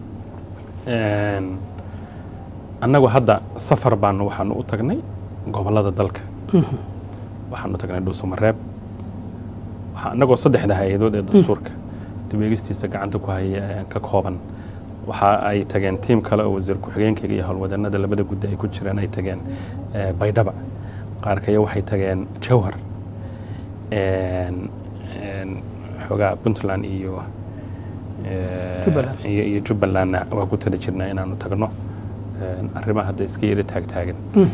Een, annagu hadda safar baanu waxaanu u tagnay gobollada dalka waxaanu u tagnay dhuusamareeb waxaa annagoo saddexda hay-adood ee dastuurka dib eegistiisa gacanta ku haya ee ka kooban waxa ay tageen tiim kale oo wasiir ku-xigeenkayga iyo howlwadeennada labada guddi ay ku jireen ay tageen eh, baydhaba qaarkaya waxay tageen jawhar Een, een, xoogaa puntland iyo eh, Jubbaland. iyo iyo jubbalandna waa ku tali jirnaa inaanu tagno Een, arrimaha hadda iska yara taagtaagan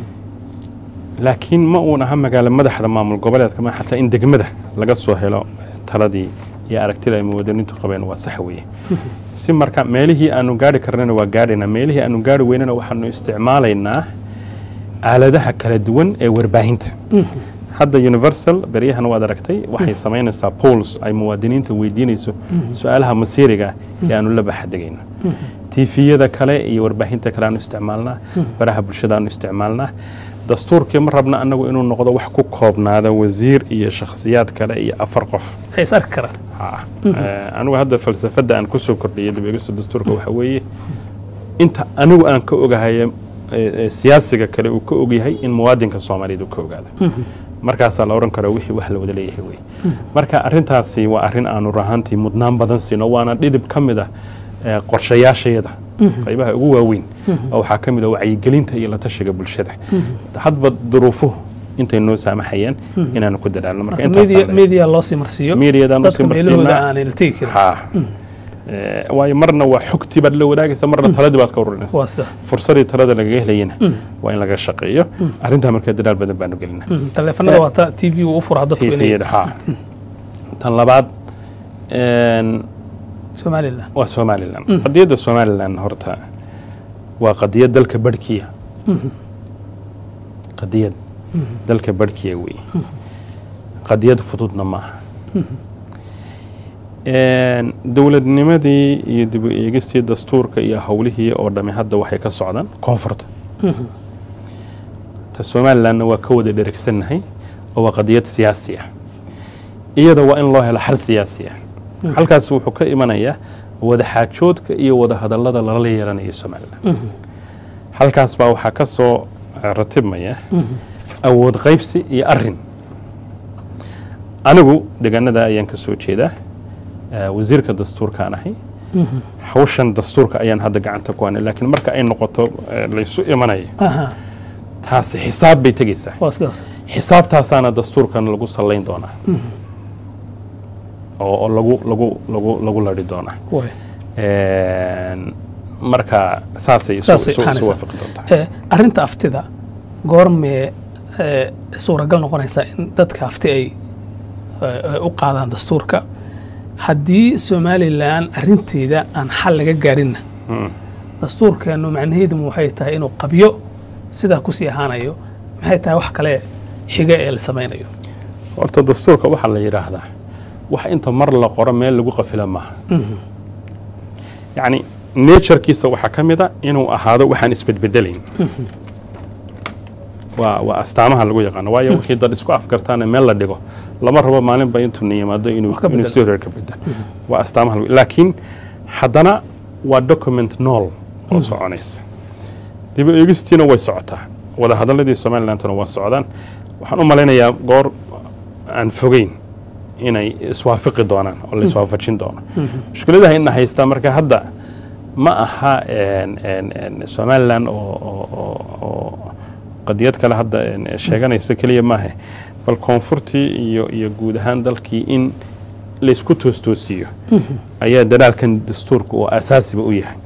laakiin ma uun aha magaalo madaxda maamul goboleedka ma xataa in degmada laga soo helo taladii iyo aragtida ay muwaadiniintu qabeen waa sax weeye si marka meelihii aanu gaari karnana waa gaadhaynaa meelihii aanu gaari weynana waxaanu isticmaalaynaa aaladaha kala duwan ee warbaahinta hadda universal beryahan waad aragtay waxay samaynaysaa pools ay muwaadiniinta weydiinayso su-aalaha masiiriga ah ee aanu la baxadegayno tiifiyada kale iyo warbaahinta kale aanu isticmaalnaa baraha bulshada aanu isticmaalnaa dastuurkii ma rabna annagu inuu noqdo wax ku koobnaada wasiir iyo shakhsiyaad kale iyo afar qof ay is arki karaan Ha. Eh, anigu hadda falsafadda aan kusoo kordhiyay dib eegista dastuurka waxa weeye inta anigu aan ka ogahay eh, eh, siyaasiga kale uu ka ogyahay in muwaadinka soomaaliyeed uu ka ogaado markaasaa la odhan karaa wixii wax la wada leeyahay wey marka arrintaasi waa arrin aanu rahantii mudnaan badan siino waana dhidib ka mid ah eh, qorshayaashayada qaybaha ugu waaweyn oo waxaa ka mid ah wacyigelinta iyo la tashiga bulshada hadba duruufuhu intay noo saamaxayaan inaanu ku dadaalno marka media intaas media loo sii marsiiyo Mediadaan u dadka sii meelahooda marsiinaa. aanay la tegi karin ha Eh, waayo marna waa xogtii baad la wadaagaysa marna taladii baad ka ururinaysa waa sidaas fursadii talada lagaga helayana waa in laga shaqeeyo arrintaa marka dadaal badan baanu gelinaa Mm, taleefanada waa ta t v uu u furaa dadku inay tviyada ha tan labaad een, somalilan waa somalilan qadiyadda somalilan horta waa qadiyad dalka barhkiya qadiyad dalka barhkiya wey qadiyad fududna maaha Een, dowladnimadii iyo dib u eegistii dastuurka iyo howlihii oo dhami hadda waxay ka socdaan koonfurta ta somalilanna waa ka wada dherigsannahay oo waa qadiyad siyaasi ah iyada waa in loo helo xal siyaasi ah halkaas wuxuu ka imanayaa wada xaajoodka iyo wada hadallada lala yeelanayo somalilan halkaas baa waxaa ka soo ratibmaya awood qaybsi iyo arin anigu deegaanada ayaan ka soo jeedaa eh, wasiirka dastuurkaan ahay hawshan dastuurka ayaan hadda gacanta ku hanay laakiin marka ay noqoto eh, laysu imanayo aha taasi xisaab bay tegaysaa waa sidaas xisaabtaasaana dastuurkan lagu sallayn doonaa oo oo lagu lagu lagu lagu ladhi doonaa way Een, marka saasay isu- Saasay isu isu ahaanaysaa. waafaqi doontaa Eh, arrinta aftida goormee eh, suuragal noqonaysaa in dadka afti ay eh, ay u qaadaan dastuurka haddii somalilan arrinteeda aan xal laga gaarinna Mm. dastuurkeenu macnaheedu waxay tahay inuu qabyo sidaa kusii ahaanayo maxay tahay wax kale xiga ee la samaynayo horta dastuurka waxaa la yidhaahdaa wax inta mar la qoro meel lagu qafila maaha yacni naturekiisa waxaa ka mid a inuu ahaado waxaan isbedbedelayn waa waa astaamaha lagu yaqaano waayo wixii dad isku afgartaana meel la dhigo lama rabo maalinba intuu na yimaado inuu Wax ka inuu bedelo. si horeer ka bedel waa astaamaha lagu laakiin haddana waa document nool oo soconaysa dib u eegistiina way socotaa wada hadalladii somalilandna waa socdaan waxaan u malaynayaa goor aan fogeyn inay iswaafaqi doonaan oo la iswaafajin doono mushkiladaha ina haystaa marka hadda ma aha een, een, een, somaliland oo oo- oo- oo qadiyad kale hadda een, sheeganaysa keliya maaha bal koonfurtii iyo iyo guud ahaan dalkii in laysku toostoosiiyo ayaa dadaalkan dastuurka oo asaasiba u yahay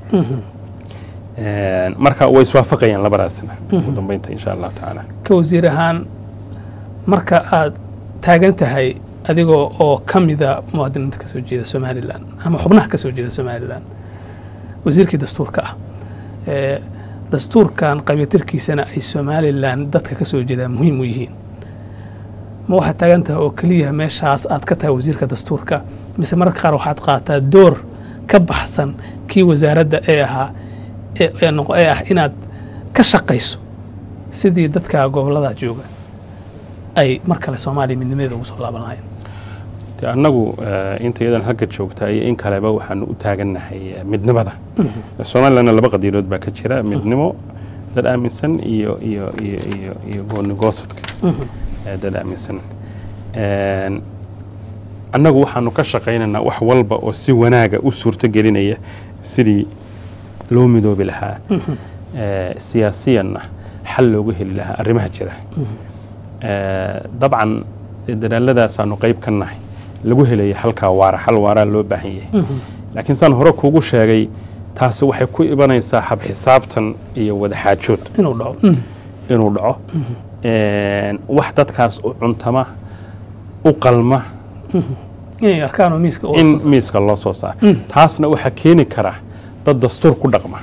Een, marka way iswaafaqayaan labadaasna ugu dambeynta insha allahu tacaala ka wasiir ahaan marka aad taagan tahay adigoo oo ka mida muwaadiniinta kasoo jeeda somalilan ama xubnaha kasoo jeeda somalilan wasiirkii dastuurka ah ee dastuurkan qabyatirkiisana ay somalilan dadka kasoo jeedaa muhiim u yihiin ma waxaad taagan tahay oo keliya meeshaas aad ka tahay wasiirka dastuurka mise mararka qaar waxaad qaataa door ka baxsan kii wasaaradda ee ahaa ee- ee noqo- ee ah inaad ka shaqayso sidii dadka gobolada jooga ay mar kale soomaaliya midnimadeeda ugu soo laaban lahayn de annagu eh, inta iyadan halka joogta iyo in kaleba waxaanu u taagannahay eh, midnimada somalilandna laba qadiirood baa ka jira midnimo dad aaminsan iyo iyo iyo iyo iyo gooni goosadka eh, dad aaminsan Een, annagu waxaanu ka shaqaynaynaa wax walba oo si wanaaga u suurto gelinaya sidii loo midoobi lahaa Eh, siyaasiyanna xal loogu heli lahaa arrimaha jira Eh, dabcan dee dadaalladaasaanu qayb ka nahay lagu helaya halkaa waara hal waaraa loo baahan yahay laakiin saan hore kuugu sheegay taasi waxay ku ibanaysaa hab xisaabtan iyo wada xaajood inuu dhaco inuu dhaco Een, wax dadkaas u cuntama u qalma inay arkaan oo miiska in oo miiska loo soo saaro taasna waxaa keeni kara dad dastuur ku dhaqma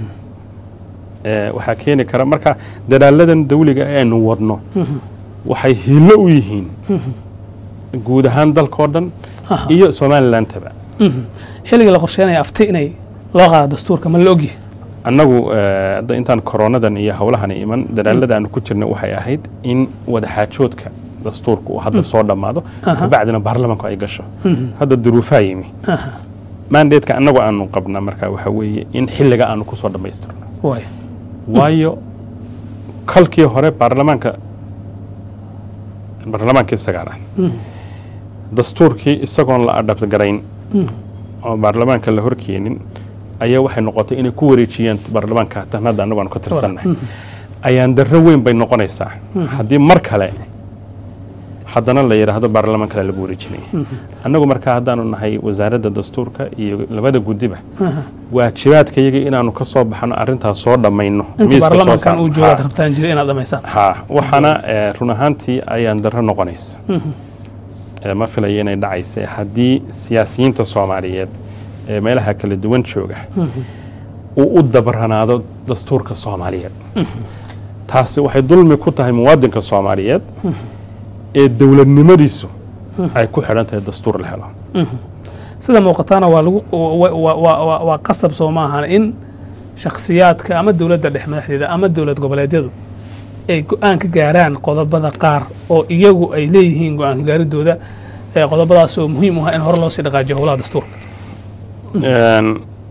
Ee, waxaa keeni kara marka dadaaladan dawliga ee aynu wadno waxay hiilo u yihiin guud ahaan dalkao dhan Aha. iyo somalilandaba xilliga la qorsheynaya afti inay loo qaado dastuurka ma la ogyahay annagu eh, hadda intaan koronadan iyo howlahan iman dadaalada aanu ku jirna waxay ahayd in wadaxaajoodka dastuurka uu hadda soo dhammaado kabacdina baarlamanku ay gasho hadda duruufaa yimi mandatka annagu aanu qabna marka waxa weeye in xilliga aanu kusoo dhammaystirno waay waayo kalkii hore baarlamaanka baarlamaankii sagaalaad dastuurkii isagoon la adhabgarayn oo baarlamaanka la horkeenin ayaa waxay noqotay inay ku wareejiyaan baarlamaanka tan hadda annagu aanu ka tirsannahay ayaan darro weyn bay noqonaysaa haddii mar kale haddana la yidhaahdo baarlamaan kale lagu wareejinaya annagu markaa haddaanu nahay wasaaradda dastuurka iyo labada guddiba waajibaadka iyaga inaanu ka soo baxno arrintaas soo dhammayno inta miiska soo baarlamaankan saarno. uu joogaad Ha. rabtaan jira inaad dhamaysaan ha waxaana eh, run ahaantii ayaan darro noqonaysa Eh, ma filayo inay dhacaysa haddii siyaasiyiinta soomaaliyeed ee meelaha kala duwan jooga uu u dabaranaado dastuurka soomaaliyeed taasi waxay dulmi ku tahay muwaadinka soomaaliyeed ee dowladnimadiisu ay ku xidhan tahay dastuur la helo sida muuqataana waa lagu wa- wa- wa- wa- waa qasab soo maahan in shakhsiyaadka ama dowladda dhex madaxdeeda ama dowlad goboleedyadu ay go-aan ka gaaraan qodobada qaar oo iyagu ay leeyihiin go-aanka gaaridooda ee qodobadaas oo muhiim u ah in hore loo sii dhaqaajiyo howlaha dastuurka Een,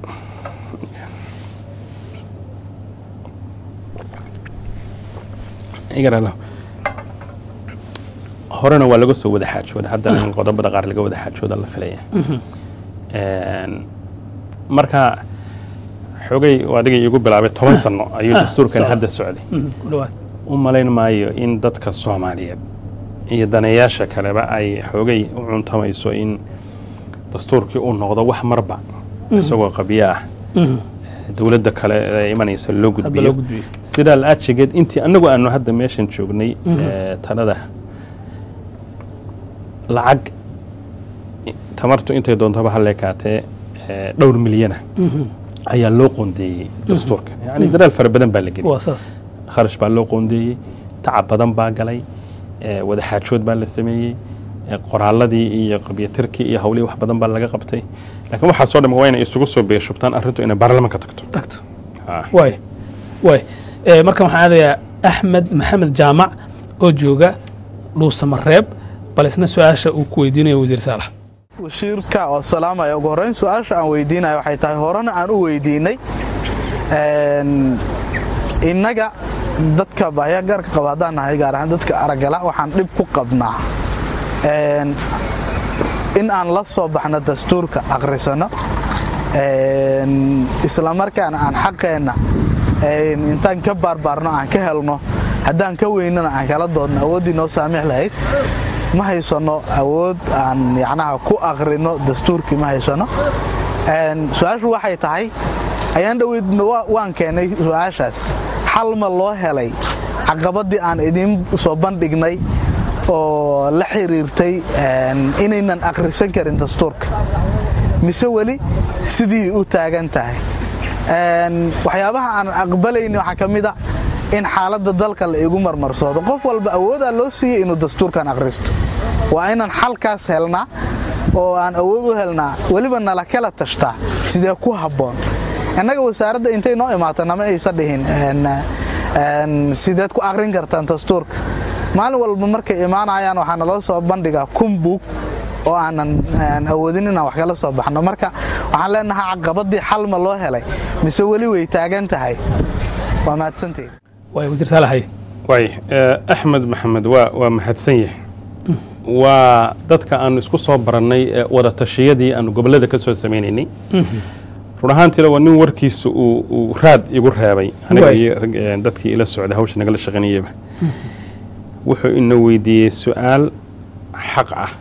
igaralo horena waa laga soo wada xaajooda haddana in qodobada qaar laga wada xaajooda la filaya Een, marka xogay oo adiga iigu bilaabay toban sano ayuu dastuurkani socda. hadda socday ku dhawaad u malayn maayo in dadka soomaaliyeed iyo daneeyaasha kaleba ay xoogay u cuntamayso in dastuurkii uu noqdo wax marba isagoo qabyo ah dowladda kale ee imanaysa loo hadda loo gudbiyo gudbiyo sidaa la-aajigeed intii annagu aanu hadda meeshan joognay ee, talada lacag tamartu intay doontaba ha leekaatee ee, dhowr milyana ayaa loo qoondeeyey dastuurka yani dadaal fara badan baa la geliyay waa saas kharash baa loo qoondeeyey tacab badan baa galay ee, wadaxaajood baa la sameeyey ee, qoraaladii iyo qabyatirkii iyo hawlihii wax badan baa laga qabtay laakiin waxaa soo dhama waa inay isugu soo beeshubtaan arrintu inay baarlamaanka tagto tagto Ah. waay waay Eh, marka waxaan aadayaa axmed maxamed jaamac oo jooga dhuusamareeb bal isna su-aasha uu ku weydiinayo wasiir saalax wasiirka oo salaamaya ugu horreyn su-aasha aan weydiinayo waxay tahay horena aan u weydiinay een, innaga dadka bahya gaarka qaba haddaan nahay gaar ahaan dadka aragala waxaan dhib ku qabnaa een, in aan la soo baxno dastuurka akhrisano een, islamarkaana aan xaqeenna een, intaan ka baarbaarno aan ka helno haddaan ka weynana aan kala doodno awooddii noo saamix lahayd ma haysano awood aan yacnaha ku akhrino dastuurkii ma haysano Een, su-aashu waxay tahay ayaan dhoweyd wa- waan keenay su-aashaas xal ma loo helay caqabadii aan idiin soo bandhignay oo la xiriirtay een, inaynan akhrisan karin dastuurka mise weli sidii u taagan tahay Een, waxyaabaha aan aqbalayni waxaa ka mid a in xaaladda dalka la igu marmarsoodo qof walba awoodaa loo siiyey inuu dastuurkan akhristo waa inaan xalkaas helnaa oo aan awood u helnaa weliba nala kala tashtaa sidee ku habboon innaga wasaaradda intay noo imaata nama aysa dhihin een, een, sideed ku akhrin kartaan dastuurka maalin walba markay imaanayaan waxaa naloo soo bandhigaa kun buug oo aanan aan awoodin inaan wax kala soo baxno marka waxaan leenahay caqabadii xal ma loo helay mise weli way taagan tahay waa mahadsantihin waay wasiir saalaxay waay eh, axmed maxamed waa waa mahadsan yahay waa dadka aanu isku soo barannay ee wada tashiyadii aanu gobollada ka soo sameynaynay run ahaantiina waa nin warkiisa uu uu raad igu reebay aniga Waay. iyo rag, eh, dadkii ila socda hawsha nagala shaqaynayaba wuxuu ina weydiiyey su-aal xaq ah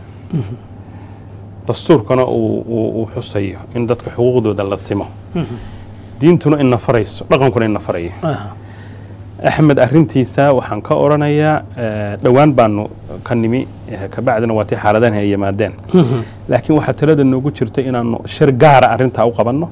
dastuurkana uu uu- uu xusayo in dadka xuquuqdooda la simo diintuna ina farayso dhaqankuna ina farayo axmed arintiisa waxaan ka oranayaa eh, dhowaan baanu ka nimi eh, kabacdina waa tii xaaladahan ay yimaadeen laakiin waxaa talada noogu jirta inaanu shir gaara arintaa u qabanno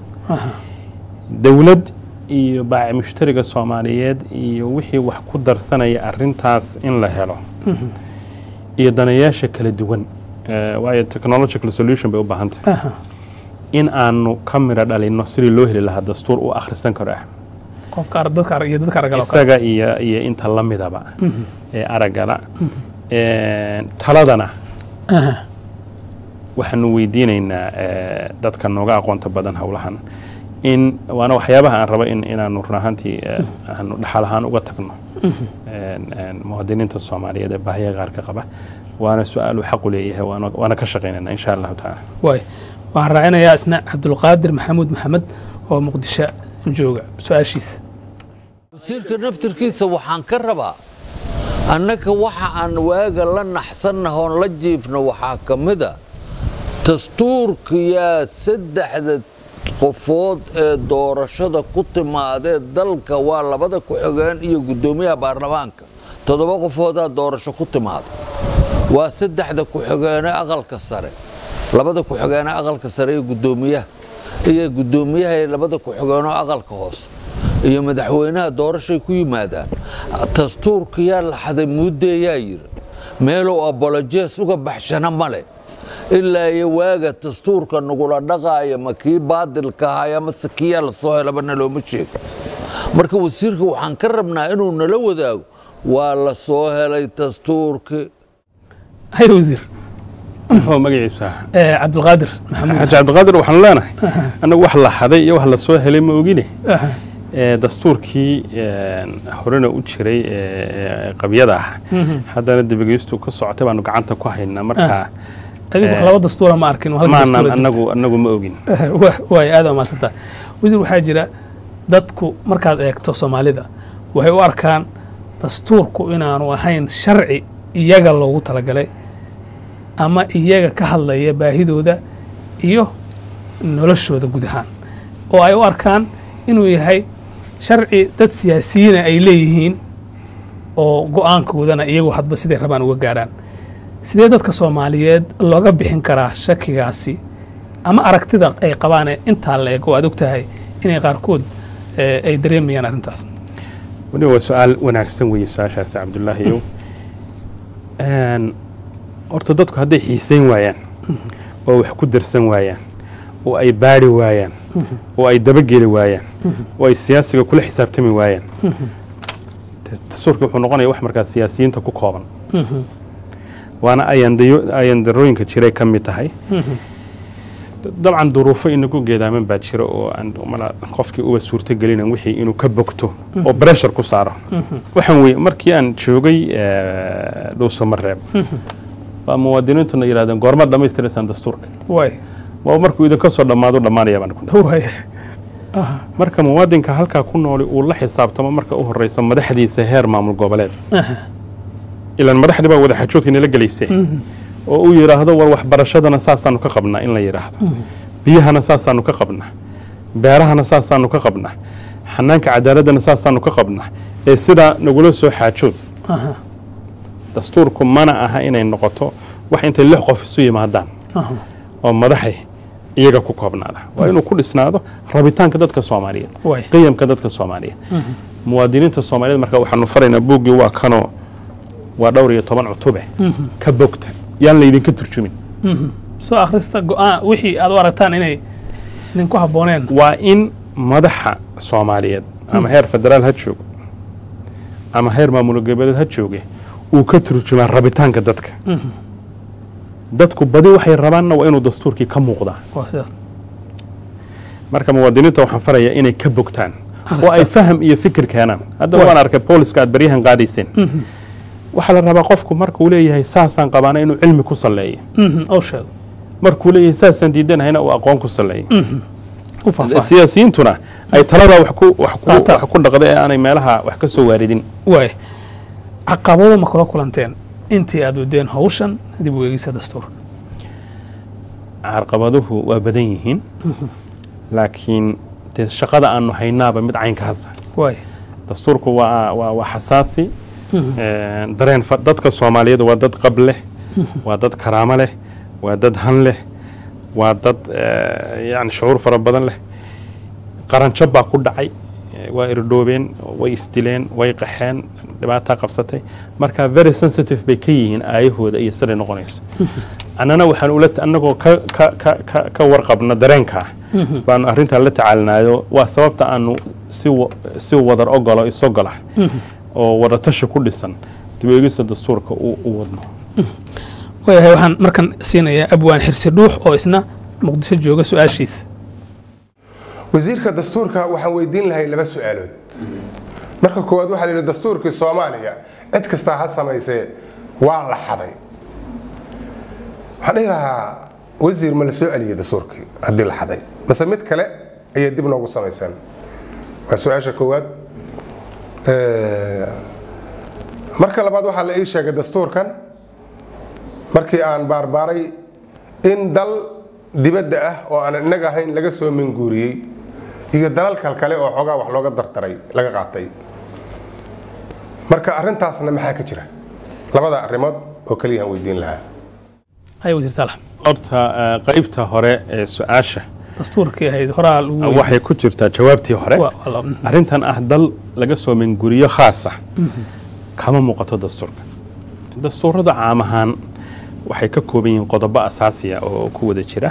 dowlad iyo baaci mushtariga soomaaliyeed iyo wixii wax ku darsanaya arintaas in la helo iyo danayaasha kala duwan eh, waayo technological solution bay u baahan tahay in aanu ka miro dhalinno sidii loo heli lahaa dastuur u akhrisan karo axmed qofka ar- dadka ar- iyo dadka aragala oo kale. isaga iyo iyo inta la midaba ee aragala Een, taladana Aha. waxaanu weydiinaynaa eh, dadka nooga aqoonta badan howlahan in waana waxyaabaha aan rabo in inaanu run ahaantii eh, aanu dhaxal ahaan uga tagno een, een, muwaadiniinta soomaaliyeed ee baahiya qaarka qaba waana su-aal uu xaq u leeyahay waana waana ka shaqaynayna insha allahu tacaala waay waxaan raacinayaa isna cabdulqaadir maxamuud maxamed oo muqdisho jooga su-aashiisa wasiirka naftirkiisa waxaan ka rabaa annaga waxa aan waaga la naxsannaha oon la jiifno waxaa ka mid a dastuurkiyaa saddexda qofood ee doorashada ku timaadee dalka waa labada ku-xigeen iyo guddoomiyaha baarlamaanka toddoba qofoodaa doorasho ku timaada waa saddexda ku-xigeene aqalka sare labada ku-xigeene aqalka sare iyo guddoomiyaha iyo guddoomiyaha iyo labada ku-xigeenoo aqalka hoose iyo madaxweynaha doorashay ku yimaadaan dastuurkiyaa laxaday muuddeeyaa yidhi meelow abolojees uga baxshana male ilaa iyo waaga dastuurka nagula dhaqaaya ma kii baadilka ahay amase kiyaa la soo helaba nalooma sheego marka wasiirka waxaan ka rabnaa inuu nala wadaago waa la soo helay dastuurkii hay wasiir muxuu magaciisa Eh, cabdulqaadir maxamuud xaaji cabdiqaadir waxaanu leenahay annagu wax la xaday iyo wax la soo helay ma ogine Aha. ee, dastuurkii een, horena u jiray ee, ee qabyada ah haddana dibageystu ka socotay baanu gacanta ku haynaa marka adigu Eh, laba dastuura ma arkin hal maanan dastuura anagu anagu ma ogin Wa- waay aad maasantaa wasiir waxaa jira dadku markaad eegto soomaalida waxay u arkaan dastuurku inaanu ahayn sharci iyaga loogu talagalay ama iyaga ka hadlaya baahidooda iyo noloshooda guud ahaan oo ay u arkaan inuu yahay sharci dad siyaasiyiina ay leeyihiin oo go-aankoodana iyagu hadba siday rabaan uga gaaraan sidee dadka soomaaliyeed looga bixin karaa shakigaasi ama aragtida ay qabaan ee intaa la eg oo aad og tahay inay qaarkood eh, ay dareemayaan arrintaas weliba waa su-aal wanaagsan weeye su-aashaasi cabdullaahiyow Een, horta dadku hadday xiisayn waayaan oo wax ku darsan waayaan oo ay baari waayaan oo ay dabageli waayaan oo ay siyaasiga kula xisaabtami waayaan tas- dastuurka wuxuu noqonaya wax markaa siyaasiyiinta ku kooban waana ayandayo- ayandarooyinka jiray ka mid tahay dabcan duruufo inagu geedaaman baa jira oo aan mala qofkii uba suurtogelinan wixii inuu ka bogto oo breshar ku saaro waxaan weye markii aan joogay eh, dhuuso mareeb waa muwaadiniintuna yidhahdeen goorma dhammaystiraysaan dastuurka waay waa markuu idinka soo dhammaado dhammaanaya baan ku waay marka muwaadinka halkaa ku nooli uu la xisaabtamo marka u horeysa madaxdiisa heer maamul goboleed ilaan madaxdii baa wadaxajoodka nala gelaysay oo uu yidhaahdo war waxbarashadana saasaanu ka qabnaa in la yidhaahdo biyahana saasaanu ka qabnaa beerahana saasaanu ka qabnaa xanaanka cadaaladana saasaanu ka qabnaa ee sidaa nagula soo xaajood dastuurku mana aha inay noqoto wax intay lix qof isu yimaadaan oo madaxay iyaga ku koobnaada waa inuu ku dhisnaado rabitaanka dadka soomaaliyeed Waay. qiyamka dadka soomaaliyeed muwaadiniinta soomaaliyeed marka waxaanu faraynaa buuggii waa kanoo waa dhowr iyo toban cutube ka bogta yaan laydinka turjumin soo akhrista go-aan wixii aad u aragtaan inay idinku habbooneen waa in madaxa soomaaliyeed ama heer federaal ha joogo ama heer maamul goboleed ha jooge uu ka turjumaa rabitaanka dadka dadku badi waxay rabaanna waa inuu dastuurkii ka muuqdaa waa sidaas marka muwaadiniinta waxaan farayaa inay ka bogtaan Akhristaan. oo ay faham iyo fikir keenaan hadda waan arkay booliska aad baryahan qaadayseen waxaa la rabaa qofku markuu leeyahay saasaan qabaana inuu cilmi ku salleeyo Mhm, oo sheego markuu leeyahay saasaan diidanahayna uu aqoon ku salleeyo u faahfaahin siyaasiyiintuna ay taladaa wax ku wax ku Qaataan. wax ku dhaqda ee aanay meelaha wax ka soo waaridin waay caqabado ma kula kulanteen intii aad wadeen hawshan dib u eegisa dastuurka carqabaduhu waa badan yihiin laakiin dee shaqada aanu haynaaba mid caynkaasa waay dastuurku waa waa waa xasaasi Een, dareen fa- dadka soomaaliyeed waa dad qab leh waa dad karaamo leh waa dad han leh waa dad eh, yani shucuur fara badan leh qaranjab baa ku dhacay Eh, waa irdhoobeen way isdileen way qaxeen dhibaataa qabsatay marka very sensitive bay ka yihiin aayahooda iyo siday noqonayso annana waxaan ula annagoo ka ka ka ka ka warqabna dareenkaa baanu arrintaa la tacaalinayo waa sababta aanu si wa- si wadar ogolo isogola oo wadatashi ku dhisan dib u eegista dastuurka u u wadno waayahay waxaan markan siinayaa abwaan xirsi dhuux oo isna muqdisho jooga su-aashiisa wasiirka dastuurka waxaan weydiin lahay laba su-aalood marka koowaad waxaa la yidhi dastuurkii soomaaliya cid kastaa ha samaysee waa la xaday waxaan dhihi lahaa wasiir ma la soo celiyey dastuurkii haddii la xaday mase mid kale ayaa dib noogu samayseen waa su-aasha koowaad Eh, marka labaad waxaa la ii sheegay dastuurkan markii aan baarbaaray in dal dibadda ah oo aan innaga ahayn laga soo minguuriyey iyo dalal kalkale oo xoogaa wax looga dardaray laga qaatay marka arrintaasna maxaa ka jira labada arrimood oo keliyaan weydiin lahaa hay wasiir saalax horta eh, qaybta hore ee su-aasha dastuurkii ahayd horaa lagu weydiiyey. waxay ku jirtaa jawaabtii hore Waa- waa la- arrintan ah dal laga soo minguriyo khaas ah kama muuqato dastuurka dastuurada caam ahaan waxay ka kooban yihiin qodobo asaasiya oo ku wada jira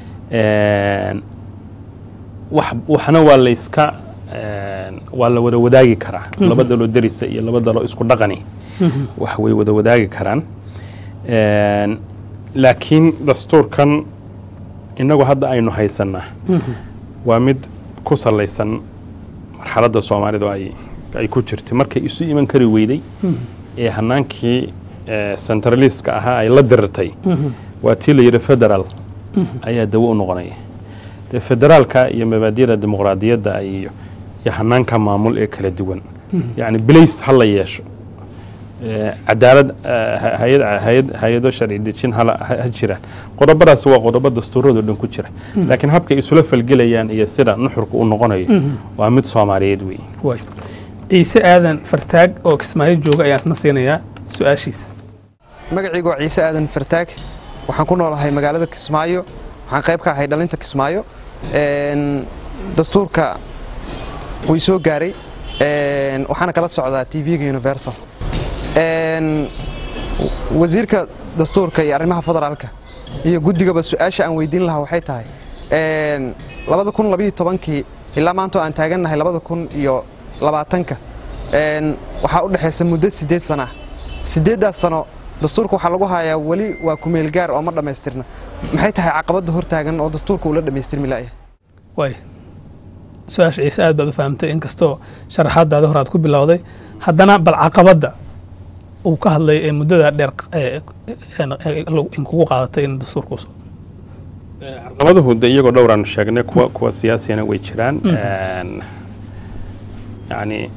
Een, wax- waxna waa la iska een, waa la wada wadaagi karaa laba daloo derisa iyo laba daloo isku dhaqani wax way wada wadaagi karaan Een, laakiin dastuurkan inagu hadda aynu haysanaa waa mid ku salaysan marxaladda soomaalidu ay ay ku jirtay markay isu iman kari weyday ee hanaankii eh, centraliska ahaa ay la dirirtay waa tii la yidhi federal ayaa dawo u noqonaya dee federaalka iyo mabaadiyada dimuqraadiyadda iyo iyo hanaanka maamul ee kala duwan yacni bilays ha la yeesho Eh, cadaalad eh, ha- hayad- hayad- hay-ado sharci dejin hala- ha ha jiraan qodobadaas waa qodobo dastuuradoo dhan ku jira laakiin habkay isula falgelayaan iyo sida nuxurka u noqonayo waa mid soomaaliyeed weeye waay ciise aadan fartaag oo kismaayo jooga ayaan isna siinayaa su-aashiis magacaygu waa ciise aadan fartaag waxaan ku noolahay magaalada kismaayo waxaan qayb ka ahay dhalinta kismaayo Een, dastuurka way soo gaaray Een, waxaana kala socdaa tv-ga universal Een, wasiirka dastuurka iyo arrimaha federaalka iyo guddigaba su-aasha aan weydiin lahaa waxay tahay Een, labada kun labayo tobankii ilaa maanta oo aan taagannahay labada kun iyo labaatanka Een, waxaa u dhexaysa muddo sideed sana ah sideeddaas sano dastuurka waxaa lagu hayaa weli waa kumeel gaar oo ma dhammaystirna maxay tahay caqabadda hortaagan oo dastuurka ula dhammaystirmi la'yahay waay su-aasha ciise aad baad u fahamtay inkastoo sharaxaadaada hore aad ku bilowday haddana bal caqabadda uu ka hadlay ee muddada dheer ee- ee- ee- in kugu qaadatay in dastuurka uu socdo caqabaduhu de iyagoo dhowraanu sheegnay kuwa kuwa siyaasiyana way jiraan Een, yacni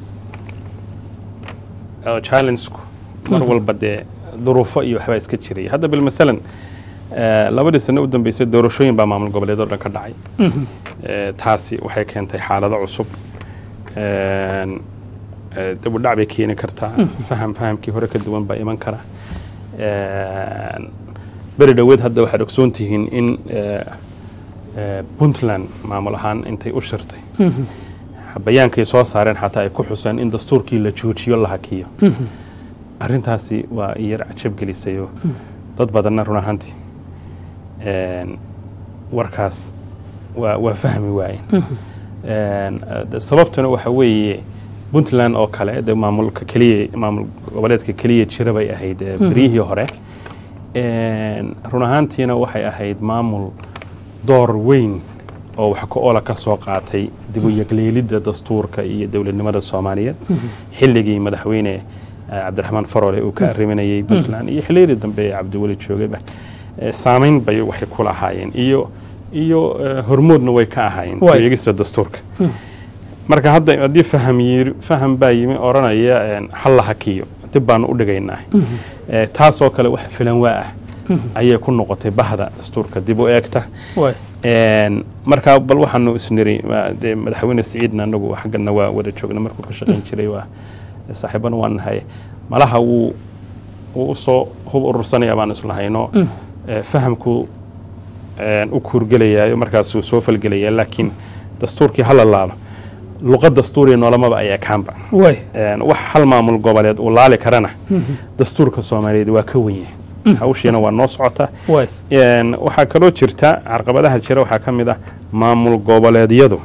oo challengeku mar walba dee duruufo iyo waxbaa iska jiraya hadda bil masalan eh, labadii sano u dambeysay doorashooyin baa maamul goboleedoo dhan ka dhacay Eh, taasi waxay keentay xaalado cusub Een, eh, dib u dhac bay keeni kartaa faham fahamkii hore ka duwan baa iman kara Een, beri dhoweed hadda waxaad ogsoon tihiin in eh, eh, puntland maamul ahaan intay u shirtay bayaankay soo saareen xataa ay ku xuseen in dastuurkii la joojiyo la hakiyo arrintaasi waa iyar cajab gelisayoo dad badanna run ahaantii Een, warkaas waa waa fahmi waayeen Een, eh, de- sababtuna waxa weeye puntland oo kale de maamulka keliya maamul goboleedka keliya jira bay ahayd eh, beryihii hore Een, run ahaantiina waxay ahayd maamul door weyn oo wax ka oola ka soo qaatay dib u yagleelidda dastuurka iyo dowladnimada soomaaliyeed xilligii madaxweyne eh, cabdiraxmaan farole uu ka arriminayay puntland iyo xilliyadii dambe ee cabdiweli joogayba Eh, saameyn bay waxay ku lahaayeen iyo iyo eh, hormoodna way ka ahaayeen Waay. eegista dastuurka marka hadda haddii faham yiri faham baa yimi odhanaya een, hal la hakiyo dib baanu u dhigaynaa Eh, taasoo kale wax filan waa ah ayay ku noqotay bahda dastuurka dib u eegta waay Een, marka bal waxaanu isniri waa dee madaxweyne siciidna anagu xaggana waa wada joogna markuu ka shaqayn jiray waa saaxiibana waan nahay malaha wuu wuu usoo hub urursanaya baan islahayno Eh, fahamku een, u kuurgelayaayo markaasuu soo falgelaya laakiin dastuurkii hala laalo luqad dastuuriya noolamaba ayaa kaanba waay Een, wax hal maamul goboleed uu laali karana dastuurka soomaaliyeed waa ka wenye hawshiina waa noo socota waay Een, waxaa kaloo jirta carqabadaha jira waxaa ka mid ah maamul goboleedyadu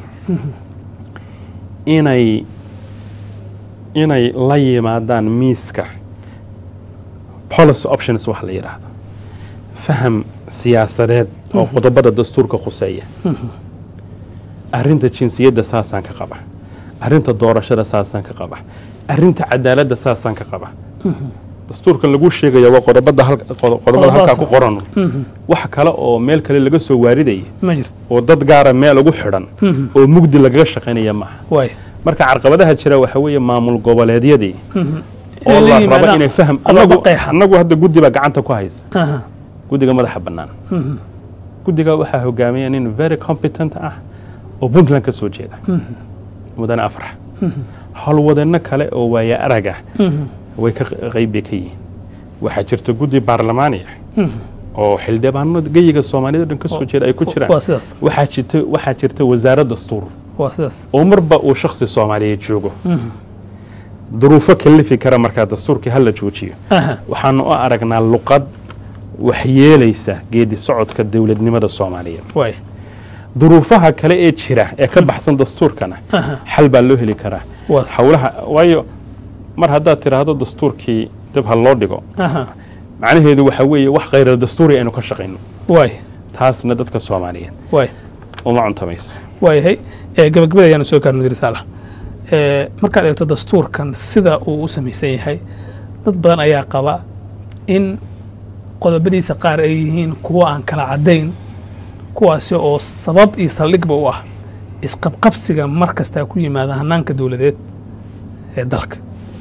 inay inay la yimaadaan miiska policy options wax la yidhaahdo faham siyaasadeed oo qodobada dastuurka khuseeya arrinta jinsiyadda saasaan ka qaba arrinta doorashada saasaan ka qaba arrinta cadaaladda saasaan ka qaba dastuurkan lagu sheegaya waa qodobada hal- qodo- qodobada halkaa ku qoran wax kale oo meel kale laga soo waaridaya ma jirto oo dad gaara meel ugu xidhan oo mugdi lagaga shaqaynaya maaha waay marka carqabadaha jira waxa weeye maamul goboleedyadii oo Inay la la rabo yimaadaan inay faham qodobo anagu qeexan. anagu hadda guddi baa gacanta ku haysa Aha. guddiga madaxa bannaan guddiga waxaa hogaamiya nin very competent ah oo puntland ka soo jeeda mudane afrax howlwadeenno kale oo waaya arag ah way ka qayb bay ka yihiin waxaa jirta guddi baarlamaani ah oo xildhibaano geyiga soomaaliyada o dhan ka soo jeeda ay ku jiraan waa sidaas waxaa jirta waxaa jirta wasaarad dastuur waa sidaas oo marba uu shakhsi soomaaliyeed joogo duruufo kalifi kara markaa dastuurkii hala joojiyo Aha. waxaanu u aragnaa luqad waxyeelaysa geedi socodka dowladnimada soomaaliyeed waay duruufaha kale ee jira ee ka baxsan dastuurkana xal baa loo heli karaa Waa- howlaha waayo mar haddaad tiraahdo dastuurkii dib ha loo dhigo Aha. macnaheedu waxa weeye wax khayra dastuuri aynu ka shaqayno waay taasna dadka soomaaliyeed waay uma cuntamayso waayahay ee gabagabada ayaanu soo gaarno wasiir saalax ee markaad eegto dastuurkan sida uu u samaysan yahay dad badan ayaa qaba in qodobadiisa qaar ay yihiin kuwo aan kala caddayn kuwaasi oo sabab iyo saldhigba u ah isqabqabsiga mar kastaa ku yimaada hanaanka dowladeed ee dalka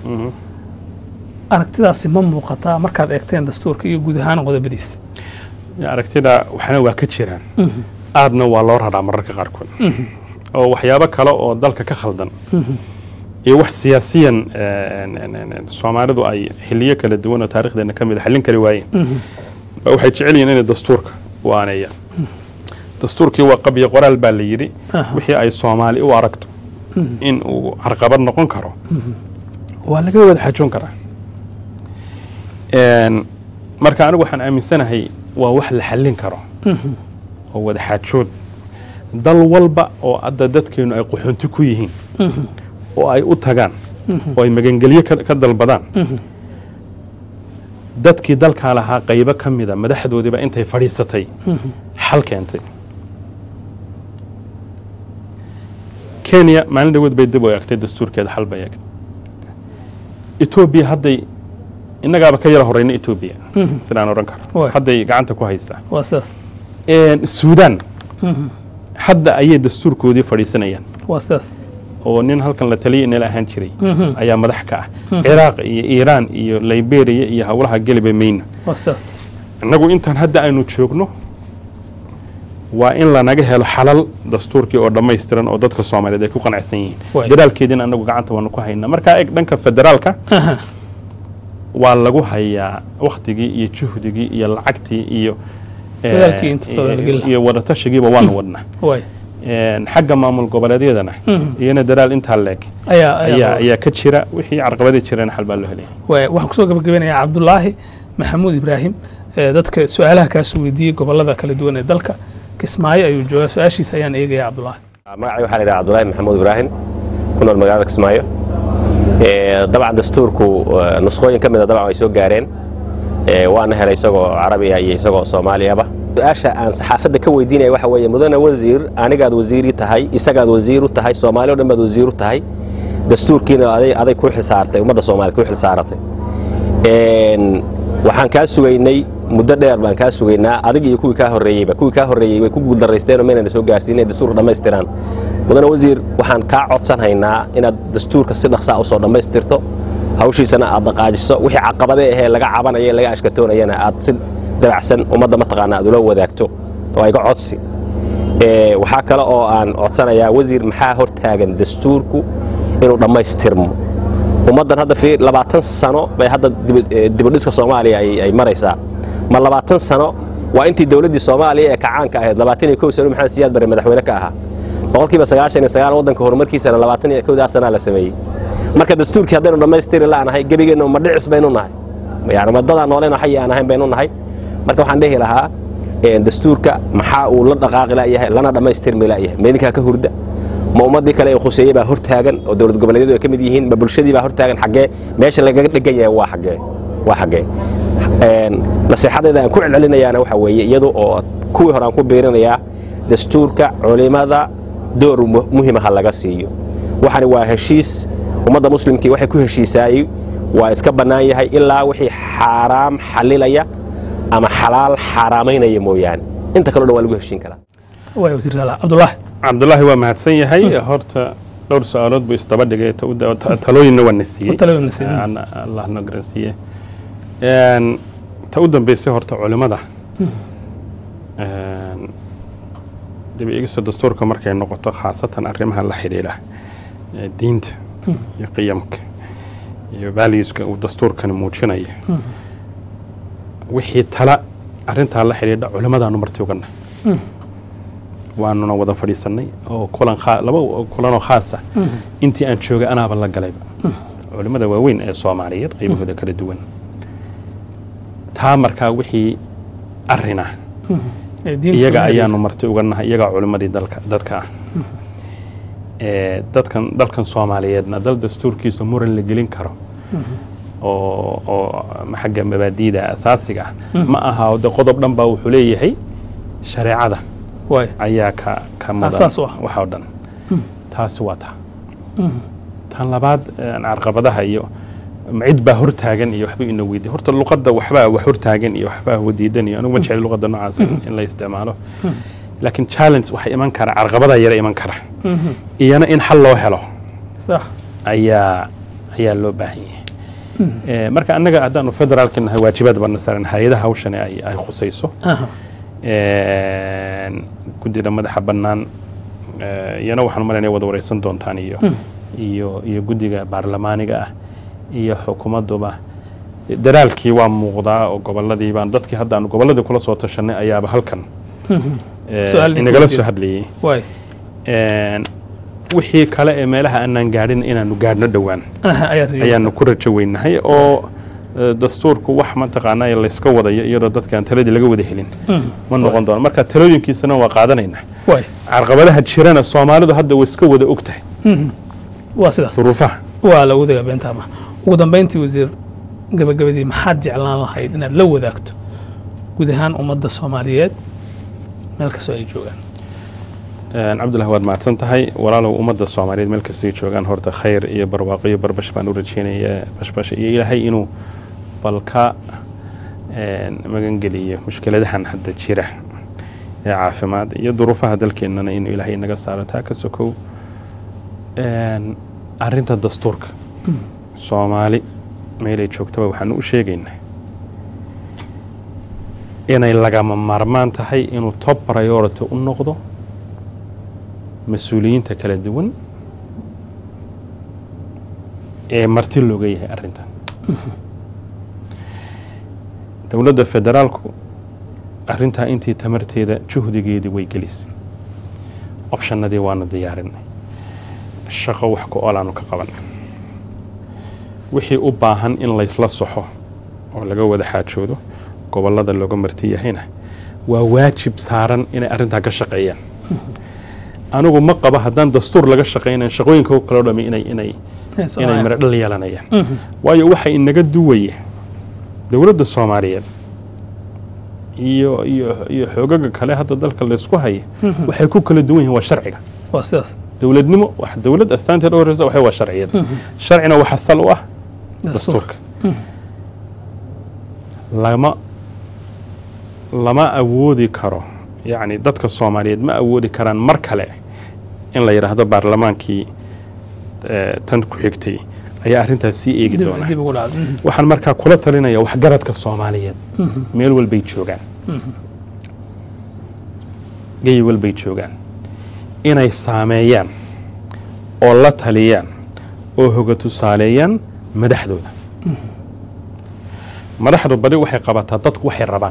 aragtidaasi ma muuqataa markaad eegteen dastuurka iyo guud ahaan qodobadiisa aragtida waxna waa ka jiraan aadna waa loo raraa mararka qaarkood oo waxyaabo kale oo dalka ka khaldan iyo wax siyaasiyan soomaalidu ay xiliyo kala duwan oo taarikhdeena ka mid a xallin kari waayeen ba waxay jecel yihiin inay dastuurka u aaneeyaan dastuurkii waa qabyo qoraal baa la yidhi wixii ay soomaali u aragto in uu carqabad noqon karo waa laga wada xajoon karaa marka anigu waxaan aaminsanahay waa wax la xallin karo oo wada xaajood dal walba oo hadda dadkeenu ay qaxoonti ku yihiin oo ay u tagaan oo ay magangelyo ka dalbadaan dadkii dalkaa lahaa qaybo ka mida madaxdoodiiba intay fadhiisatay xal keentay kenya maalin dhawood bay dib u eegtay dastuurkeeda xal bay eegtay etoobiya hadday innagaaba ka yara horeyna etoobiya sidaan odhan karo hadday gacanta ku haysaa waa sidaas suudaan hadda ayay dastuurkoodii fadhiisanayaan waa sidaas oo nin halkan la taliya inala ahaan jiray ayaa madax ka ah ciraaq iyo iiraan iyo liberiya iyo howlaha geliba mayna waa sidaas innagu intaan hadda aynu joogno waa in lanaga helo xalal dastuurkii oo dhammaystiran oo dadka soomaaliyeed ay ku qanacsan yihiin dadaalkeediina annagu gacanta waanu ku haynaa markaa eg dhanka federaalka waa lagu hayaa waktigii iyo juhdigii iyo lacagtii iyo iyo wadatashigiiba waanu wadnaa xagga maamul goboleedyadana iyana dadaal intaa leeg ayaa ka jira wixii carqabadii jireen xal baa loo helaya waxaan kusoo gabagabeynayaa cabdulaahi maxamuud ibraahim dadka su-aalaha kaasoo weydiiyey gobolada kala duwan ee dalka kismaayo ayuu joogaa su-aashiisa ayaan eegaya cabdulaahi magacay waxaa la yidhaha cabdulaahi maxamuud ibraahim ku nool magaalada kismaayo dabcan dastuurku nusqooyin ka mida dabcan way soo gaareen waana helay isagoo carabiya iyo isagoo soomaaliyaba su-aasha aan saxaafadda ka weydiinaya waxa weeye mudane wasiir anigaad wasiiri tahay isagaad wasiir u tahay soomaali o dhan baad wasiir u tahay dastuurkiina aday aday ku xilsaartay ummadda soomaaliyed ku xilsaaratay waxaan kaa sugaynay muddo dheer baan kaa sugaynaa adig iyo kuwii kaa horreeyeyba kuwii kaa horreeyey way ku guuldarraysteenoo maynana soo gaarsiin inay dastuurka dhammaystiraan mudane wasiir waxaan kaa codsanhaynaa inaad dastuurka si dhaqsaa usoo dhammaystirto hawshiisana aad dhaqaajiso wixii caqabadee ahee laga cabanaya laga ashkatoonayana aad si dabacsan ummadda mataqaana aad ula wadaagto oo iga codsi waxaa kale oo aan codsanayaa wasiir maxaa hor taagan dastuurku inuu dhammaystirmo ummaddan hadda fiir labaatan sano bay hadda dibudhiska soomaaliya ay maraysaa ma labaatan sano waa intii dowladdii soomaaliya ee kacaanka ahayd labaatan iyo kow sano maxamed siyaad bare madaxweyne ka ahaa boqolkiiba sagaashan iyo sagaal waddanka horumarkiisana labaatan iyo kowdaa sanaa la sameeyey marka dastuurkii haddaynu dhammaystiri la'nahay gebigeenna ma dhicis baynu nahay yani maddadaa nooleena xayi aan ahayn baynu nahay marka waxaan dhehi lahaa dastuurka maxaa uu la dhaqaaqi la'yahay lana dhammaystirmi la'yahay meedinkaa ka hurda ma ummaddii kale ee khuseeyey baa hor taagan oo dowlad goboleedyadu ay ka mid yihiin ma bulshadii baa hor taagan xaggee meesha lagaga dhegan yahay waa xaggee waa xaggee nasiixadeeda aan ku celcelinayaana waxa weeye iyadu oo kuwii hore aan ku biirinayaa dastuurka culimada door muhimaha laga siiyo waxani waa heshiis ummadda muslimkii waxay ku heshiisaayey waa iska bannaan yahay ilaa wixii xaaraam xalilaya ama xalaal xaaraamaynaya mooyaane inta kaleo dhan waa lagu heshiin karaa waay wasiir saalax cabdulaahi cabdulaahi waa mahadsan yahay horta dhowr su-aalood buu isdaba dhigay ta- ta- ta- talooyinna waa na siiyey Talooyin na siiyey. Aan- allah na garansiiye Een, ta u dambeysay horta culimada een, dib eegista dastuurka markay noqoto khaasatan arrimaha la xidhiidha ee diinta iyo qiyamka iyo valueska uu dastuurkani muujinayo wixii tala arrintaa la xidhiidha culimadaanu marti uganah waanuna wada fadhiisannay oo kulan khaa- laba kulanoo khaasa intii aan joogay anaaba la galayba culimmada waaweyn ee soomaaliyeed qaybahooda kala duwan taa markaa wixii arrin ah ee diinta iyaga ku ayaanu marti uga nahay iyagaa culimmadii dalka dadka ah ee dadkan dalkan soomaaliyeedna dal dastuurkiisa muran la gelin karo oo oo xagga mabaadiida asaasiga ah ma aha de qodob dhan baa wuxuu leeyahay shareecada waay ayaa ka ka mudan Asaas u ah. waxa oo dhan taasi waa taa tan labaad een, carqabadaha iyo ma cid baa hortaagan iyo waxba ina weydiy horta luqadda waxbaa wax hortaagan iyo waxbaa wadiidan iyo anigu ma jecel luqadda noocaas in in la isticmaalo laakiin challenge waxaa iman kara carqabadaa yara iman kara iyana in xal loo helo sax ayaa ayaa loo baahan yahay Eh, marka annaga haddaanu federaalka nahay waajibaad bana saaran hay-adaha hawshani ay ay khusayso aha Een, guddida madaxa bannaan eh, iyana waxaan malayna wada wareysan doontaan iyo iyo iyo guddiga baarlamaaniga ah iyo xukuumadduba daraalkii waa muuqdaa oo gobolladii baan dadkii hadda aanu gobolladii kula soo tashanay ayaaba halkan eh, Su'aal inagala idin soo hadlayay waay Een, wixii kale ee meelaha aanaan gaadhin inaanu gaadhno dhowaan aha ayaad ayaanu ku rajo weynahay oo eh, dastuurku wax mataqaanaa layska wadayo iyadoo dadkaan taladii laga wada helin ma noqon doono marka talooyinkiisana waa qaadanaynaa waay carqabadaha jirana soomaalidu hadda way iska wada og tahay waa sidaas duruufaha waa la wadagaa beentaama ugu dambayntii wasiir gabagabadii maxaad jeclaan lahayd inaad la wadaagto guud ahaan ummadda soomaaliyeed meel kastoo ay joogaan Een, cabdullahi waad mahadsan tahay walaalow ummadda soomaaliyeed meel kastay joogaan horta khayr iyo barwaaqo iyo barbash baan u rajeynaya bashbash iyo ilaahay inuu balka een, magangeliyo mushkiladahan hadda jira ee caafimaad iyo duruufaha dalkeennana inuu ilaahay naga saaro taa ka sokow Een, arrinta dastuurka soomaali meelay joogtaba waxaanu u sheegaynaa inay lagama maarmaan tahay inuu top priority u noqdo mas-uuliyiinta kala duwan ee marti looga yahay arrintan dowladda federaalku arrintaa intii tamarteeda juhdigeedii way gelisay opshanadii waanu diyaarinay shaqo wax ku olaanu ka qaban wixii u baahan in laysla soxo oo laga wada xaajoodo gobollada looga marti yahayna waa waajib saaran inay arrintaa ka shaqeeyaan anigu ma qaba haddaan dastuur laga shaqaynayn shaqooyinka kaloo dhami inay inay inay miro dhal yeelanayaan waayo waxa inaga duwaya dowladda soomaaliyeed iyo iyo iyo xoogaga kale hadda dalka laysku haya waxay ku kala duwan yihiin waa sharciga waa sidaas dowladnimo wax dowlad astaanteed u horeysa waxay waa sharciyad sharcina waxa sal u ah dastuurka lama lama awoodi karo yacni dadka soomaaliyeed ma awoodi karaan mar kale in la yidhaahdo baarlamaankii eh, tan ku xigtay ayaa arrintaas sii eegi dib doonaa dib ugu dhacdo waxaan markaa kula talinaya waxgaradka soomaaliyeed meel walbay joogaan geyi walbay joogaan inay saameeyaan oo la taliyaan oo hoga tusaaleeyaan madaxdooda madaxdu badi waxay qabataa dadku waxay rabaan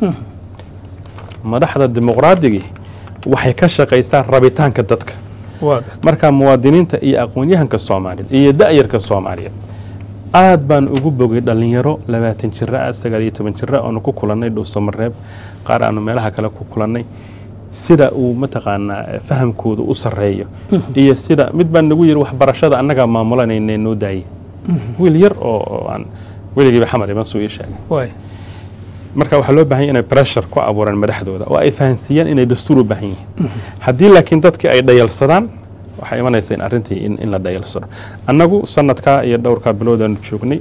madaxda dimuqraadigii waxay ka shaqaysaa rabitaanka dadka waa garta marka muwaadiniinta iyo aqoon-yahanka soomaaliyeed iyo da'yarka soomaaliyeed aad baan ugu bogay dhallinyaro labaatan jira ah sagaal iyo toban jira aanu ku kulannay dhuusamareeb qaar aanu meelaha kale ku kulannay sida uu mataqaanaa eh, fahamkoodu u sarreeyo iyo sida mid baan nagu yiri waxbarashada annagaa maamulanayna noo daayay wiil yar oo oo aan weligiiba xamar iman suu ii sheegay waay marka waxaa loo baahan yahay inay pressure ku abuuraan madaxdooda oo ay fahansiiyaan inay dastuur u baahan yihiin haddii laakiin dadkii ay dhayalsadaan waxaa imanaysa in arrintii in, in la dhayalsano annagu sanadkaa iyo dhowrkaa biloodaanu joognay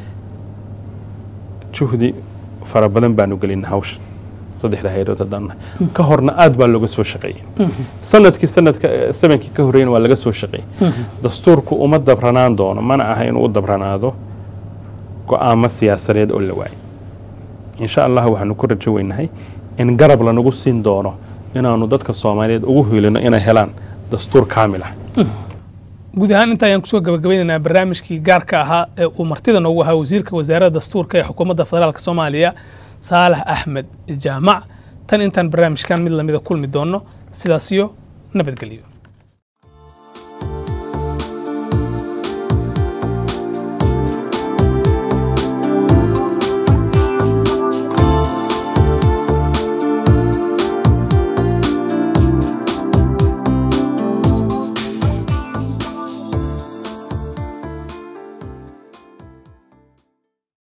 juhdi fara badan baanu gelinay hawsha saddexda hayrood haddaan nahay ka horna aad baa looga soo shaqeeyey sanadkii sanadka sabankii ka horreeyna waa laga soo shaqeeyey dastuurku uma dabranaan doono mana aha inuu u dabranaado go'aamo siyaasadeed oo la waayay insha allah waxaanu ku rajo weynahay in garab lanagu siin doono inaanu dadka soomaaliyeed ugu hiilino inay helaan dastuur kaamil ah guud ahaan inta ayaan kusoo gabagabeynaynaa barnaamijkii gaarka ahaa ee uu martida noogu ahaa wasiirka wasaaradda dastuurka ee xukuumadda federaalk soomaaliya saalax axmed jaamac tan intaan barnaamijkan mid lamida kulmi doonno sidaasiyo nabadgelyo